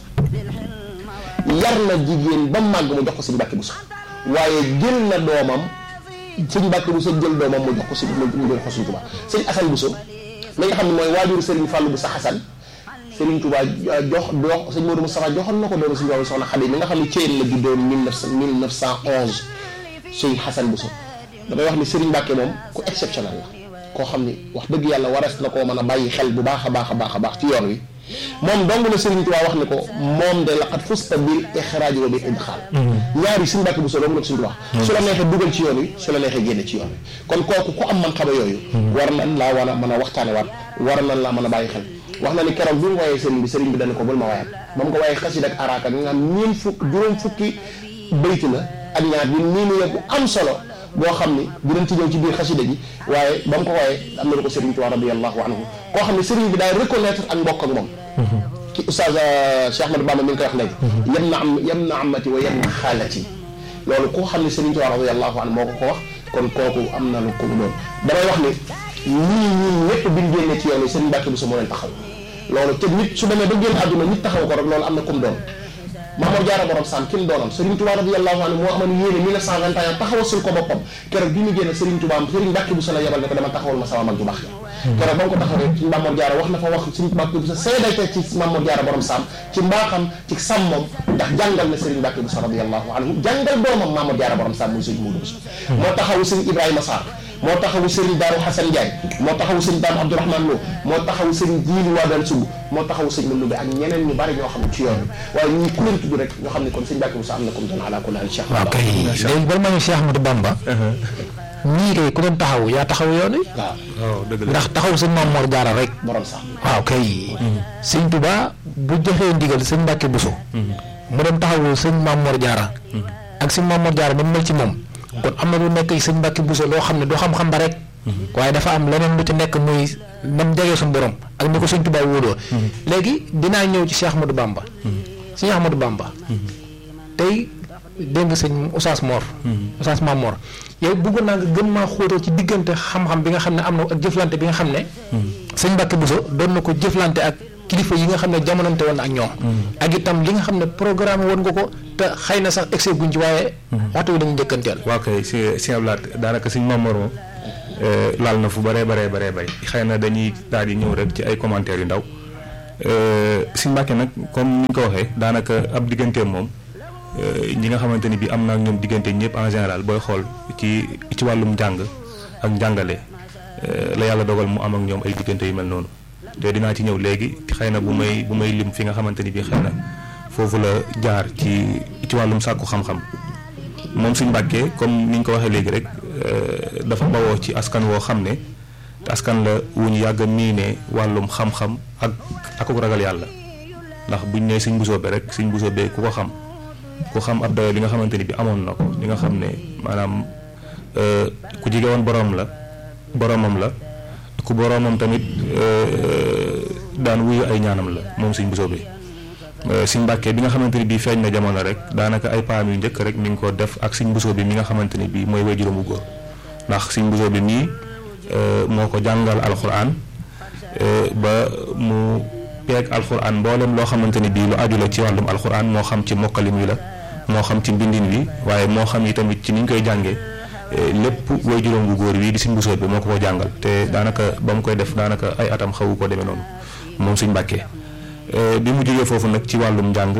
Speaker 3: yar na jigéen ba màgg mu jox ko Serigne Mbacke Bousso waaye jël na doomam Serigne Mbacke Bousso jël doomam mu jox ko si mu jox ko Serigne Touba Serigne Assane Bousso mi nga xam ne mooy waajuru Serigne Fallou Bousso Assane Serigne Touba jox jox sëñ Modou Moustapha joxoon na ko doomu suñu doomu soxna Xadi mi nga xam ne Thiène la juddoo mille neuf mille neuf cent onze sëñ Xasan Bousso damay wax ni Serigne Mbacke moom ku exceptionnel la koo xam ni wax dëgg yàlla waras na koo mën a bàyyi xel bu baax a baax a baax a baax ci yoon wi moom dong la Serigne Touba wax ni ko moom de laqad fusta bil ixraaj wa bil idxaal ñaari Serigne Mbacke Bousso dong la ko Serigne Touba su la neexee dugal ci yoon wi su la neexee génne ci yoon wi kon kooku ku am man xama yooyu war nañ laa war a mën a waxtaane waat war nañ laa mën a bàyyi xel wax na ni keroog bi mu woyee sëriñ bi sëriñ bi dana ko bul ma wayal ba mu ko woyee xasida ak araaka nga xam ñeen fukk juróom fukki bayti la ak ñaar bi nii ni bu am solo boo xam ni dinañ ci ñëw ci biir xasida gi waaye ba mu ko woyee am na lu ko sëriñ Tuubaa radiyallahu anhu koo xam ne sëriñ bi daay reconnaître ak mbokk ak moom ki oustaz Cheikh Ahmadou Bamba mi ngi koy wax léegi yem na am yem na amati wa yem na xaalati loolu koo xam ne sëriñ Tuubaa radiyallahu anhu moo ko ko wax kon kooku am na lu ko mu doon damay wax ni ñii ñii ñëpp biñ génnee ci yoon yi sëriñ Mbàkke Buso moo leen taxaw loolu te nit su demee ba génn àdduna nit taxaw ko rek loolu am na kum doon Mamadou Diarra borom saam ki mu doonam Serigne Touba radiyallahu anhu moo amoon yéene 1921 taxawal sul ko boppam keroog bi mu génne Serigne Touba Serigne Mbacke Bousso la yebal ne ko dama taxawal ma sama mag ju baax ja keroog ba mu ko taxawee ci Mamadou Diarra wax na fa wax Serigne Mbacke Bousso seedayte ci Mamadou Diarra borom saam ci mbaaxam ci sàmmam ndax jàngal na Serigne Mbacke Bousso radiyallahu anhu jàngal doomam Mamadou Diarra borom saam muy Serigne Moudou Bousso moo taxawu Serigne Ibrahima Sarr moo taxawu Serigne Darou Hassan Ndiaye moo taxawu Serigne Dame Abdourahmane Lo moo taxawu Serigne Djili Wadane Sougou moo taxawu Serigne Manoumbe ak ñeneen ñu bari ñoo xam ne ci yoon bi waaye ñii ku leen tudd rek ñoo xam ne kon Serigne Mbacke Bousso am na comme doon ala kulli haal Cheikh
Speaker 2: waaw kay léegi bala ma ñu Cheikh Ahmadou Bamba ñii kay ku doon taxaw yaa taxaw yoon wi
Speaker 3: waaw
Speaker 1: waaw dëgg la
Speaker 2: ndax taxaw sëñ Maam Mor Jaara rek
Speaker 3: borom sax
Speaker 2: waaw kay sëñ Touba bu joxee ndigal sëñ Mbacke Bousso mu dem taxawu sëñ Maam Mor Jaara ak sëñ Maam Mor Jaara ba mu mel ci moom kon am na lu nekk sëñ Mbacke Bousso loo xam ne du xam-xam ba rek waaye dafa am leneen lu ci nekk muy nam jegee suñu borom ak ni ko sëñ Touba wóoloo léegi dinaa ñëw ci Cheikh Ahmadou Bamba sëñ Ahmadou Bamba tey dégg nga sëñ Oustaz Mor Oustaz Maam Mor yow bëggoon naa nga gën maa xóotal ci diggante xam-xam bi nga xam ne am na ak jëflante bi nga xam ne sëñ Mbacke Bousso doon na ko jëflante ak kilifa yi nga xam ne jamonante woon ak ñoom ak itam li nga xam ne programme woon nga ko te xëy na sax excès guñ ci waaye waxtu wi dañu njëkkanteel
Speaker 1: waaw kay si si ablaat daanaka suñ Mamor moom laal na fu bëree baree baree bay xëy na dañuy daal di ñëw rek ci ay commentaires yu ndaw suñ Mbàkke nag comme ni ñu ko waxee daanaka ab digganteem moom ñi nga xamante ni bi am na ak ñoom diggante ñëpp en général booy xool ci ci wàllum njàng ak njàngale la yàlla dogal mu am ak ñoom ay diggante yu mel noonu te dinaa ci ñëw léegi xëy na bu may bu may lim fi nga xamante ni bi xëy na foofu la jaar ci ci wàllum sàkku xam-xam moom suñ mbàkkee comme ni ñu ko waxee léegi rek dafa bawoo ci askan woo xam ne te askan la wu ñu yàgg a miine wàllum xam-xam ak akuk ragal yàlla ndax buñ nee suñ busoo be rek suñ busoo be ku ko xam ku xam ab dayo li nga xamante ni bi amoon na ko li nga xam ne maanaam ku jige woon boroom la boroomam la ku boroomam tamit daan wuyu ay ñaanam la moom suñ busoo bi suñ mbàkkee bi nga xamante ni bii feeñ na jamono rek daanaka ay paam yu njëkk rek mi ngi ko def ak suñ busoo bi mi nga xamante ni bii mooy waajuram bu góor ndax suñ busoo bi mii moo ko jàngal alxuraan ba mu peeg alxuraan mboolem loo xamante ni bii lu aju la ci wàllum alxuraan moo xam ci mokkalin wi la moo xam ci mbindin wi waaye moo xam yi tamit ci niñ koy jàngee lépp waajuram bu góor wi di suñ busoo bi moo ko ko jàngal te daanaka ba mu koy def daanaka ay atam xawu ko demee noonu moom suñ mbàkkee bi mu jógee foofu nag ci wàllum njàng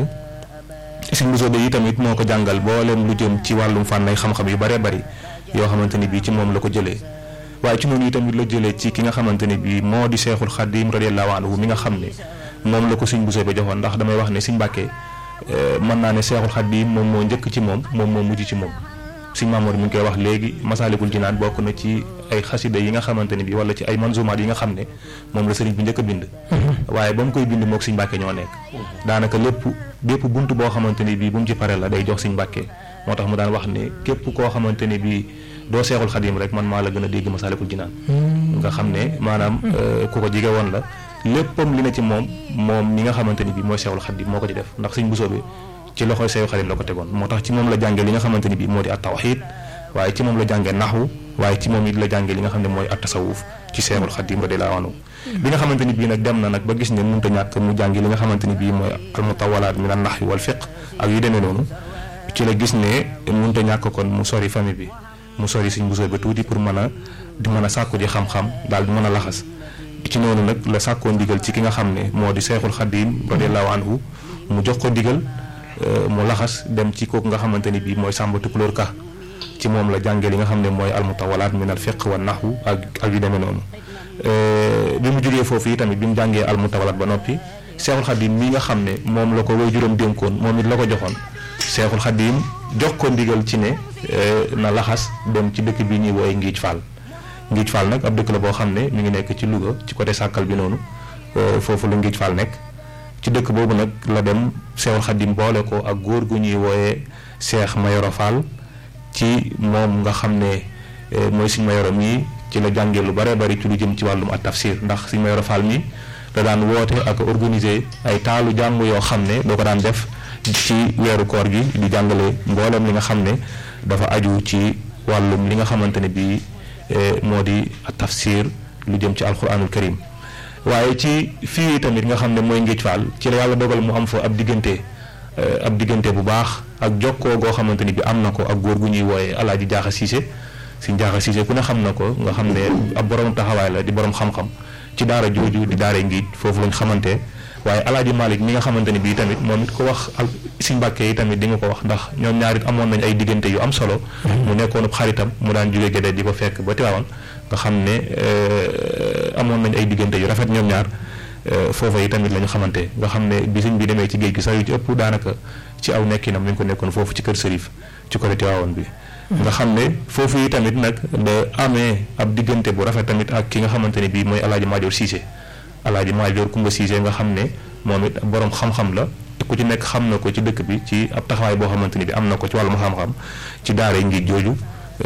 Speaker 1: suñ busoo bi yi tamit moo ko jàngal mboolem lu jëm ci wàllum fànnay xam-xam yu bëree bëri yoo xamante ni bii ci moom la ko jëlee waaye ci noonu itamit la jëlee ci ki nga xamante ni bii moo di seexul xadim radiyallahu anhu mi nga xam ne moom la ko suñ busoo ba joxoon ndax damay wax ne suñ mbàkkee mën naa ne seexul xadim moom moo njëkk ci moom moom moo mujj ci moom suñ maamoor mi ngi koy wax léegi masaalikul jinaan bokk na ci ay xasida yi nga xamante ni bii wala ci ay manzumaat yi nga xam ne moom la sëriñ bi njëkk a bind waaye ba mu koy bind mook suñ mbàkkee ñoo nekk daanaka lépp bépp bunt boo xamante ni bii bu mu ci pare la day jox suñ mbàkkee moo tax mu daan wax ne képp koo xamante ni bii doo seexul xadim rek man maa la gën a dégg masaalikul jinaan nga xam ne maanaam ku ko jige woon la léppam li na ci moom moom ñi nga xamante ni bii mooy seexul xadim moo ko ci def ndax suñ busoo bi ci loxoy seexul xadim la ko tegoon moo tax ci moom la jàngee li nga xamante ni bii moo di at tawxiid waaye ci moom la jàngee naxwu waaye ci moom it la jàngee li nga xam ne mooy at tasawuf ci seexul xadim radiyallaahu anhu bi nga xamante ni bii nag dem na nag ba gis ne mënut a ñàkk mu jàngi li nga xamante ni bii mooy almutawalaat min an naxwi wal fiq ak yu demee noonu ci la gis ne mënut a ñàkk kon mu sori famille bi mu sori suñ busoo ba tuuti pour mën a di mën a sàkku ji xam-xam daal di mën a laxas ci noonu nag la sàkkoo ndigal ci ki nga xam ne moo di seexul xadim radiallahu anhu mu jox ko ndigal mu laxas dem ci kooku nga xamante ni bii mooy sàmba tukulóor ka ci moom la jàngee li nga xam ne mooy almutawalaat min al fiq wa naxwu ak ak yu demee noonu bi mu jógee foofu yi tamit bi mu jàngee almutawalaat ba noppi seexul xadim mi nga xam ne moom la ko way juróom dénkoon moom it la ko joxoon seexul xadim jox ko ndigal ci ne na laxas dem ci dëkk bi ñuy wooye Ngiij Fall Ngiij Fall nag ab dëkk la boo xam ne mi ngi nekk ci Louga ci côté sàkkal bi noonu foofu la Ngiij Fall nekk ci dëkk boobu nag la dem seexul xadim boole ko ak góor gu ñuy wooye Seex Mayoro Fall ci moom nga xam ne mooy suñ Mayoro mii ci la jàngee lu bare bari ci lu jëm ci wàllum at tafsir ndax suñ Mayoro Fall mii da daan woote ak organiser ay taalu jàng yoo xam ne doo ko daan def ci weeru koor gi di jàngale mboolem li nga xam ne dafa aju ci wàllum li nga xamante ne bii moo di tafsir lu jëm ci alquranul karim waaye ci fii tamit nga xam ne mooy Ngéej Fall ci la yàlla dogal mu am fa ab diggante ab diggante bu baax ak jokkoo goo xamante ni bi am na ko ak góor gu ñuy wooyee alaaji jaaxa siise si jaaxa siise ku ne xam na ko nga xam ne ab borom taxawaay la di borom xam-xam ci daara jooju di daara ngiij foofu lañ xamante waaye alaaji Malick mi nga xamante ni bii tamit moom it ko wax al si mbàkke yi tamit di nga ko wax ndax ñoom ñaar it amoon nañ ay diggante yu am solo mu nekkoon xaritam mu daan jóge Gédé di ko fekk ba Tiwaawan nga xam ne amoon nañ ay diggante yu rafet ñoom ñaar foofa yi tamit la ñu xamante nga xam ne bi sëñ bi demee ci géej gi sax yu ci ëpp daanaka ci aw nekkinam mi ngi ko nekkoon foofu ci kër Sërif ci côté Tiwaawan bi nga xam ne foofu yi tamit nag da amee ab diggante bu rafet tamit ak ki nga xamante ne bii mooy alaaji Maajoor Siise alaaji Maajoor Kumba Siise nga xam ne moom it borom xam-xam la ku ci nekk xam na ko ci dëkk bi ci ab taxawaay boo xamante ni bi am na ko ci wàllum xam-xam ci daara ngi jooju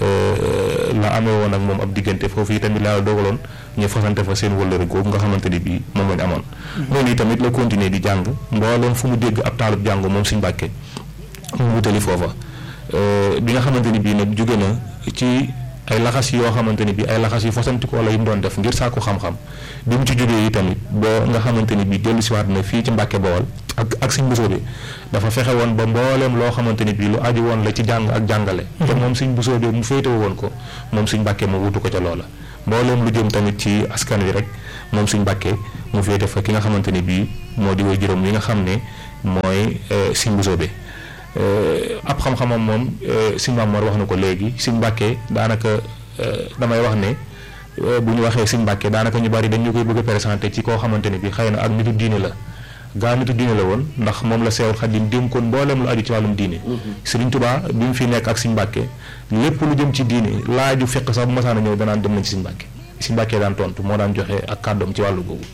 Speaker 1: la amee woon ak moom ab diggante foofu yi tamit laa dogaloon ñu fasante fa seen wëllëre googu nga xamante ni bii moom lañ amoon noonu yi tamit la continuer di jàng mbooleem fu mu dégg ab taalub jàng moom suñ bàkke mu wutali foofa bi nga xamante ni bii nag jóge na ci ay laxas yoo xamante ni bii ay laxas yu fasantiku wala yu mu doon def ngir sàkku xam-xam bi mu ci jógee yi tamit ba nga xamante ni bii dellu siwaat na fii ci Mbàkke Bawol ak ak suñ busoo bi dafa fexe woon ba mbooleem loo xamante ni bii lu aju woon la ci jàng ak jàngale te moom suñ busoo bi mu féetewu woon ko moom suñ Mbàkke mu wutu ko ca loola mbooleem lu jëm tamit ci askan wi rek moom suñ Mbàkke mu féete fa ki nga xamante ni bii moo di way juróom yi nga xam ne mooy suñ busoo bi ab xam-xamam moom sëñ Maam Mor wax na ko léegi sëñ Mbàkke daanaka damay wax ne bu ñu waxee sëñ Mbàkke daanaka ñu bari dañu koy bëgg a présenté ci koo xamante ne bi xëy na ak nitu diine la gaa nitu diine la woon ndax moom la Seexul Xadiim dénkoon mbooleem lu aju ci wàllum diine Sëriñ Tuubaa bi mu fi nekk ak sëñ Mbàkke lépp lu jëm ci diine laaju fekk sax bu masaana ñëw danaan dem nañ ci sëñ Mbàkke sëñ Mbàkke daan tontu moo daan joxe ak kàddoom ci wàllu googu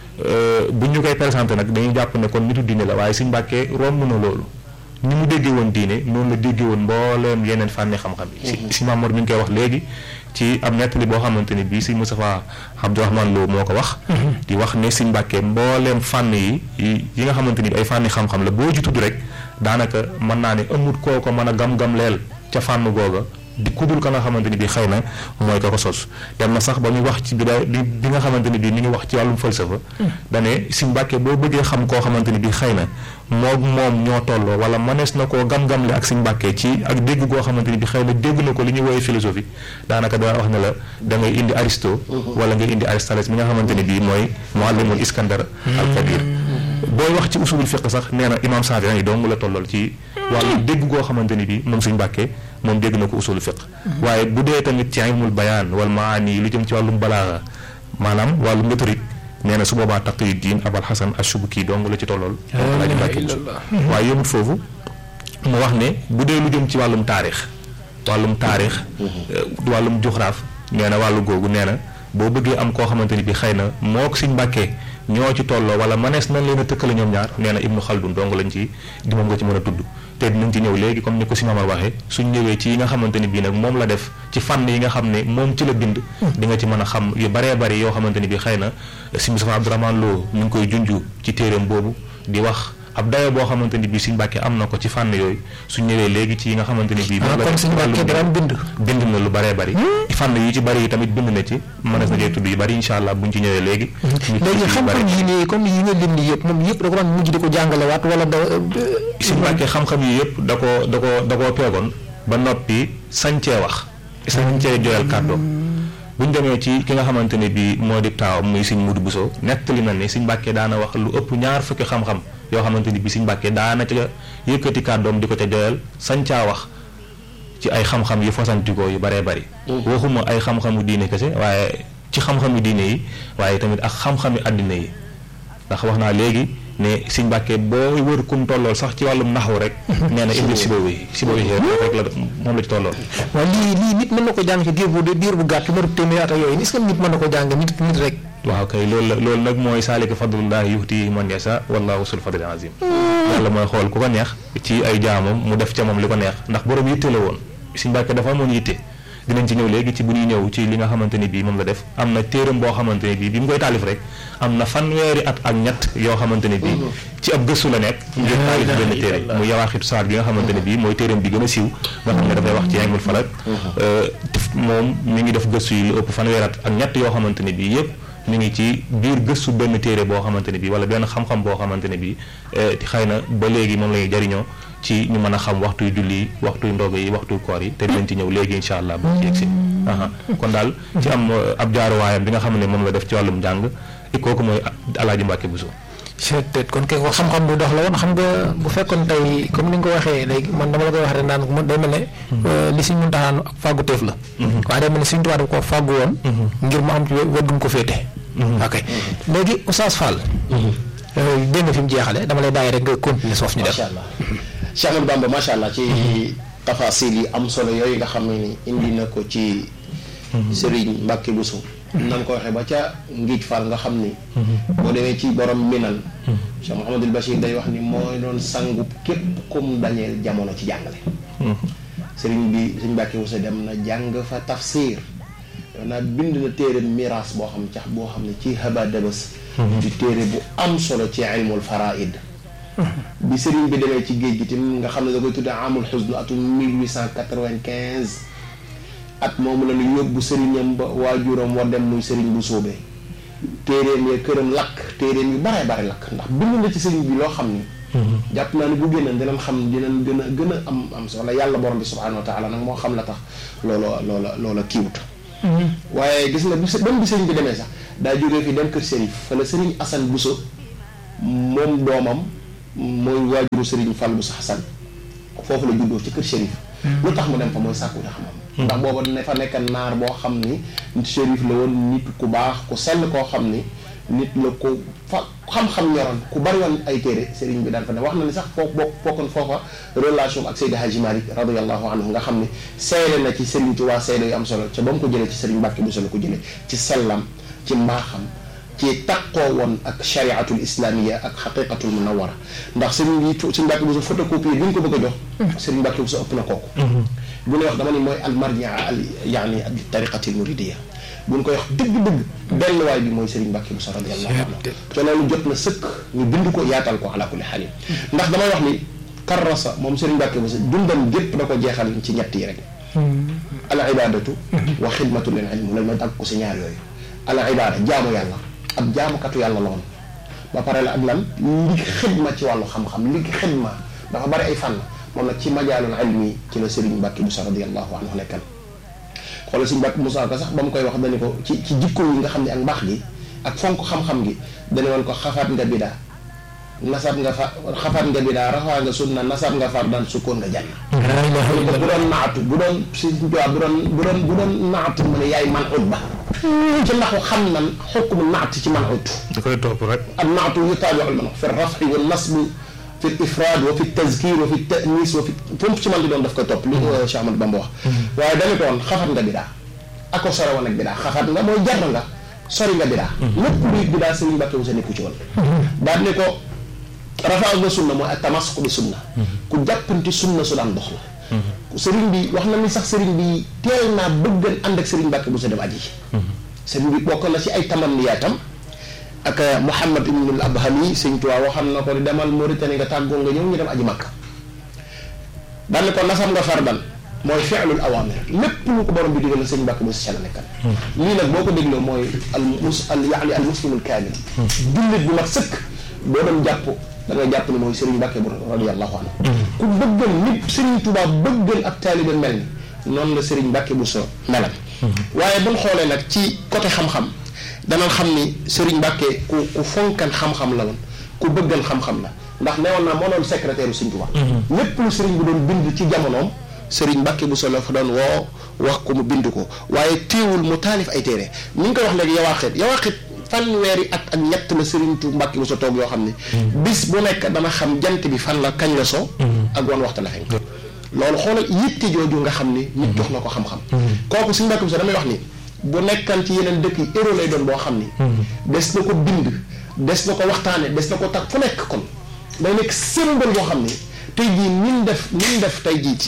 Speaker 1: bu ñu koy présenté nag dañuy jàpp ne kon nitu diine la waaye sëñ Mbàkke romb na loolu ni mu déggee woon diine noonu la déggee woon mbooleem yeneen fànni xam-xam yi si si Maam Mor mi ngi koy wax léegi ci am nettali boo xamante ni bii sëñ Moustapha Abdourahmane Lo moo ko wax di wax ne sëñ Mbàkke mbooleem fànn yi yi nga xamante ni bi ay fànni xam-xam la boo ci tudd rek daanaka mën naa ne amut koo ko mën a gam-gam leel ca fànn googa di kudul ka nga xamante ni bii xëy na mooy ka ko sos dem na sax ba muy wax ci bi bi nga xamante ni bii mi ngi wax ci wàllum falsafa dane sëñ Mbàkke boo bëggee xam koo xamante ni bii xëy na moom moom ñoo tolloo wala mënees na koo gam-gamle ak sëñ Mbàkke ci ak dégg goo xamante ni bi xëy na dégg na ko li ñuy woowee philosophie daanaka daa wax ne la da ngay indi Aristo wala ngay indi Aristoteles mi nga xamante ni bii mooy muallimul Iskandar al Kabir booy wax ci usulul fiqh sax nee na imam Saafi'i yi dong la tollool ci wàllu dégg goo xamante ni bi moom sëñ Mbàkke moom dégg na ko usulul fiqh waaye bu dee tamit ci ilmul bayaan wal maani lu jëm ci wàllum balaaga maanaam wàllum méthodique nee na su boobaa Taqiyuddin Abul Hasan Ash-Shubki dong la ci tollool Alaaji Mbàkke waaye yëmut foofu mu wax ne bu dee lu jëm ci wàllum taarix wàllum taarix wàllum juxraaf nee na wàllu googu nee na boo bëggee am koo xamante ni bi xëy na moo ko sëñ Mbàkke ñoo ci tolloo wala manees nañ leen a tëkkale ñoom ñaar nee na Ibnu Xaldun dong lañ ci di moom nga ci mën a tudd te dinañ ci ñëw léegi comme ni ko si Mamar waxee suñ ñëwee ci yi nga xamante ni bii nag moom la def ci fànn yi nga xam ne moom ci la bind di nga ci mën a xam yu baree bari yoo xamante ni bi xëy na si Moustapha Abdourahmane Lo ñu ngi koy junju ci téeréem boobu di wax ab dayo boo xamante ni bii Sëñ Mbàkke am na ko ci fànn yooyu suñ ñëwee léegi ci yi nga xamante ni bii moom la
Speaker 2: kon Sëñ Mbàkke daan bind
Speaker 1: bind na lu baree bari fànn yu ci bari yi tamit bind na ci mënees na cee tudd yu bari incha allah buñ ci ñëwee léegi
Speaker 2: léegi xam-xam yi nii comme yi nga lim nii yëpp moom yëpp da ko daan mujj di ko jàngale waat wala da
Speaker 1: Sëñ Mbàkke xam-xam yi yëpp da koo da koo da koo peegoon ba noppi sañcee wax sañcee joyal kàddoom bu ñu demee ci ki nga xamante ne bii moo di taawam muy Sëñ Mudu Buso nettali na ne Sëñ Mbàkke daana wax lu ëpp ñaar fukki xam-xam yoo xamante ni bii Sëñ Mbàkke daana ca yëkkati kàddoom di ko ca joyal sañ caa wax ci ay xam-xam yu fasantikoo yu baree bari waxuma ay xam-xamu diine kese waaye ci xam-xamu diine yi waaye tamit ak xam-xami àddina yi ndax wax naa léegi ne Sëñ Mbàkke boo wër kum tollool sax ci wàllum naxwu rek nee na Ibnu Sibawi Sibawi rek la moom la ci tollool
Speaker 2: waaw lii lii nit mën na ko jàng ci diir bu diir bu gàtt lu ma téeméer at ak yooyu est-ce que nit mën na ko jàng nit nit rek
Speaker 1: waaw kay loolu la loolu nag mooy saalika fadlullahi yuhti man yasa wallahu sul fadlil azim yàlla mooy xool ku ko neex ci ay jaamam mu def ca moom li ko neex ndax borom yitte la woon Sëñ Mbàkke dafa amoon yitte dinañ ci ñëw léegi ci bu ñuy ñëw ci li nga xamante ni bii moom la def am na téeram boo xamante ni bii bi mu koy taalif rek am na fanweeri at ak ñett yoo xamante ni bii ci ab gëstu la nekk ngir taalif benn téere mu yawaaxitu saar bi nga xamante ne bii mooy téeram bi gën a siiw nga xam ne dafay wax ci ilmul falak moom mi ngi def gëstu yi lu ëpp fanweeri at ak ñett yoo xamante ne bii yëpp mi ngi ci biir gëstu benn téere boo xamante ne bii wala benn xam-xam boo xamante ne bii xëy na ba léegi moom la ñuy jariñoo ci ñu mën a xam waxtuy julli yi waxtuy ndogo yi waxtuy koor yi te dinañ ci ñëw léegi incha allah bu ci yegsi kon daal ci am ab jaaruwaayam bi nga xam ne moom la def ci wàllum njàng kooku mooy Alaaji Mbàkke Buso
Speaker 2: peut-être kon kay wax xam-xam bu dox la woon xam nga bu fekkoon tey comme ni nga ko waxee léegi man dama la koy wax rek naan ko day mel ne li Sëñ Muntaxa ak fàggu teef la waaye day mel ne Sëñ Tuubaa daf ko fàggu woon ngir mu am ci weddum ko féete ok léegi Oustaz Fall dégg nga fi mu jeexale dama lay bàyyi rek nga continuer soof ñu def
Speaker 3: macha allah Cheikh Ahmadou Bamba macha allah ci tafasil yi am solo yooyu nga xam ne ni indi na ko ci Serigne Mbacke Bousso nan ko waxee ba ca ngiij Fall nga xam ni boo demee ci borom minan Cheikh Mouhamadul Bachir day wax ni mooy doon sangub képp kum dañeel jamono ci jàngale Serigne bi Serigne Mbacke Bousso dem na jàng fa tafsir yow naa bind na téere miraas boo xam cax boo xam ne ci haba dabas ci téere bu am solo ci ilmul faraid bi sëriñ bi demee ci géej gi tamit nga xam ne da koy tuddee amul xusnu atum 1895 at moomu la ñu yóbbu sëriñam ba waajuram war dem muy sëriñ bu soobee téeréem ya këram lakk téeréem yu bare bare lakk ndax bind na ci sëriñ bi loo xam ni jàpp naa ne bu génnoon dinañ xam dinañ gën a gën a am am solo yàlla borom bi subhanahu wa taala nag moo xam la tax loola loola loola kiiwut waaye gis nga bu même bi sëriñ bi demee sax daa jógee fi dem kër sëriñ fa la sëriñ Assane Bousso moom doomam mooy waajuru sëriñ Fall Bousso Hassan foofu la juddoo ci kër shérif lu tax mu dem fa mooy sàkku xam-xam ndax booba ne fa nekk naar boo xam ni shérif la woon nit ku baax ku sell koo xam ni nit la ko fa xam-xam ñoroon ku bari woon ay téere sëriñ bi daan fa ne wax na ni sax foofu bokk bokkoon foofa relation ak Seydi Hadji Malick radiallahu anhu nga xam ni seede na ci sëriñ ci waa seede yu am solo ca ba mu ko jëlee ci sëriñ Mbàkke bu solo ko jëlee ci sellam ci mbaaxam ci taqoo woon ak chariatul islamia ak xaqiqatul munawara ndax sëriñ bi sëriñ Mbàkke bu sa photocopie bi ñu ko bëgg a jox sëriñ Mbàkke bu sa ëpp na kooku bu ne wax dama ni mooy al marjia al yaani al tariqatil muridiya bu ñu koy wax dëgg-dëgg delluwaay bi mooy sëriñ Mbàkke bu sa radiallahu anhu te loolu jot na sëkk ñu bind ko yaatal ko ala kulli xaalin ndax damay wax ni karrasa moom sëriñ Mbàkke bu sa dundam gépp da ko jeexal ci ñett yi rek al ibadatu wa xidmatu lil ilm lañ ma dagg ko si ñaar yooyu al ibada jaamu yàlla ab jaamukatu yàlla la woon ba pare la ak lan li xidma ci wàllu xam-xam li xidma dafa bari ay fànn moom nag ci majaalul ilmi ci la Serigne Mbacke Moussa radiallahu anhu nekkan xoolal Serigne Mbacke Moussa ko sax ba mu koy wax dañu ko ci ci jikko yi nga xam ne ak mbaax gi ak fonk xam-xam gi dañu woon ko xafaat nga bidaa nasab nga fa xafaat nga bidaa rafaa nga sunna nasab nga far daan sukkoon nga janna ko bu doon naatu bu doon si bu doon bu doon bu doon naatu mu ne yaay man ut ba ci ndaxu xam nan xukmu naat ci man ut
Speaker 1: da koy topp rek
Speaker 3: ak naatu yutaabiu al man fi rafi wa nasbi fi ifraad wa fi tazkir wa fi tanis wa fi fomp ci man di doon daf koy topp li Cheikh Ahmadou Bamba wax waaye dañu ko woon xafat nga bidaa ako sore woon ak bidaa xafat nga mooy jar nga sori nga bidaa lépp luy bidaa Serigne Mbacke Moussa nekku ci woon daal ne ko rafaa nga sunna mooy ak tamasuk bi sunna ku jàppanti sunna su daan dox la sëriñ bi wax na ni sax sëriñ bi teel naa bëggan ànd ak sëriñ Mbàkke bu sa dem aji sëriñ bi bokk na ci ay tamanniyaatam ak Mouhamad ibnul Abhami sëñ Tuubaa waxam na ko di demal Mauritanie nga tàggoo nga ñëw ñu dem aji Makka daan ko nasam nga fardan mooy fi'lul awamir lépp lu ko borom bi digal la sëriñ Mbàkke bu sa la nekkal lii nag boo ko dégloo mooy al mus al yaani al muslimul kaamil jullit bu mat sëkk boo doon jàpp da nga jàpp ne mooy Serigne Mbacke bu radiyallahu anhu ku bëggal nit Serigne Touba bëggal ak taalibe mel ni noonu la Serigne Mbacke bu so melam waaye buñ xoolee nag ci côté xam-xam danañ xam ni Serigne Mbacke ku ku fonkan xam-xam la woon ku bëggal xam-xam la ndax newoon naa moo doon secrétaire u Serigne Touba lépp lu Serigne bi doon bind ci jamonoom Serigne Mbacke bu so la fa doon woo wax ko mu bind ko waaye téewul mu taalif ay téere ni nga koy wax léegi yawaaxit yawaaxit fanweeri at ak ñett la Serigne Touba Mbacke bu so toog yoo xam ne bis bu nekk dana xam jant bi fan la kañ la so ak wan waxta la fenk loolu xoolal yitte jooju nga xam ni nit jox na ko xam-xam kooku suñu Mbacke bu so damay wax ni bu nekkan ci yeneen dëkk yi héros lay doon boo xam ni des na ko bind des na ko waxtaane des na ko tag fu nekk kon day nekk symbole boo xam ni tey jii nin def nin def tey jii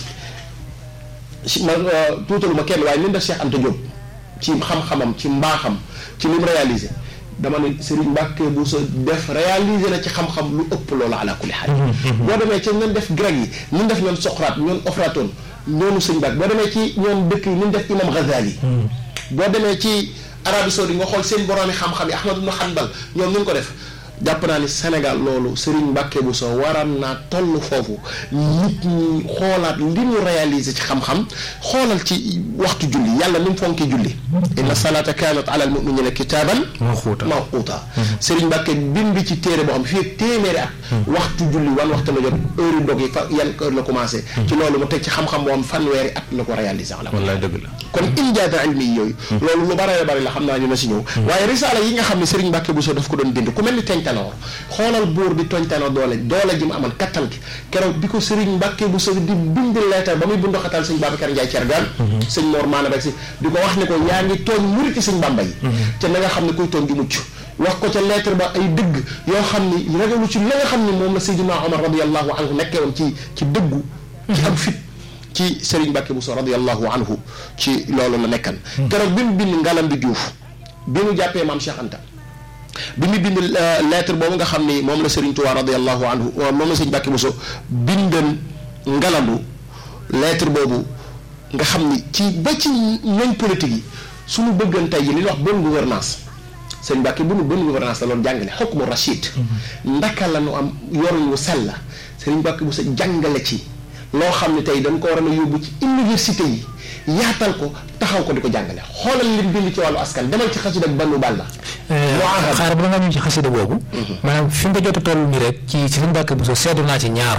Speaker 3: ci ma tuutalu ma kenn waaye nin def Cheikh Anta Diop ci xam-xamam ci mbaaxam ci li mu réalisé dama ne Serigne Mbacke bu sa def réalisé na ci xam-xam lu ëpp loolu ala kulli xaal boo demee ci ñun def grec yi ñun def ñoon Socrate ñoon Aflaton ñoonu sëñ Mbacke boo demee ci ñoon dëkk yi ñun def imam Ghazali boo demee ci Arabie Saoudite nga xool seen boroomi xam-xam yi Ahmad ibn Hanbal ñoom ñu ko def jàpp naa ni Sénégal loolu Serigne Mbacke bu so waram naa toll foofu nit ñi xoolaat li mu réalisé ci xam-xam xoolal ci waxtu julli yàlla ni mu fonkee julli inna salata kanat ala al muminina kitaban
Speaker 1: mawquuta
Speaker 3: mawquuta Serigne Mbacke bind ci téere boo xam fii ak téeméeri at waxtu julli wan waxtu la jot heure dog yi fa yan heure la commencé ci loolu mu teg ci xam-xam boo xam fanweeri at la ko réalisé ala
Speaker 1: wallaay dëgg la
Speaker 3: kon injaata ilmi yi yooyu loolu lu bare bari la xam naa ñu na si ñëw waaye risaala yi nga xam ne Serigne Mbacke bu so daf ko doon bind ku mel ni tenoor xoolal buur bi tooñ tenoor doole doole ji mu amoon kattan ki keroog bi ko Serigne Mbacke bu so di bind leetar ba muy bundu xatal sëñ Babacar Ndiaye Thiergane sëñ Mor Maana rek si di ko wax ne ko yaa ngi tooñ muriti sëñ Bamba yi te na nga xam ne kuy tooñ di mucc wax ko ca lettre ba ay dëgg yoo xam ni ragalu ci la nga xam ne moom la Seydina Omar radiallahu anhu nekkee woon ci ci dëggu ci am fit ci Serigne Mbacke bu so radiallahu anhu ci loolu la nekkan keroog bi mu bind ngalam bi Diouf bi mu jàppee maam Cheikh Anta bi mu bind lettre boobu nga xam ni moom la Serigne Touba radiallahu anhu moom la Serigne Mbacke bu so bindan ngalandu lettre boobu nga xam ni ci ba ci ñoñ politique yi suñu bëggan tey yi li ñuy wax bonne gouvernance Serigne Mbacke bu nu bonne gouvernance la loolu jàngale xukmu rachid ndaka la nu am yoruñ wu sell la Serigne Mbacke bu so jàngale ci loo xam ne tey dañ ko war a yóbbu ci université yi yaatal ko taxaw ko di ko jàngale xoolal lim bind ci wàllu askan demal ci xasida ak bannu bàlla
Speaker 2: xaaral ba nga ñëw ci xasida boobu maanaam fi nga jot a toll nii rek ci ci Serigne Mbacke bu so seetlu naa ci ñaar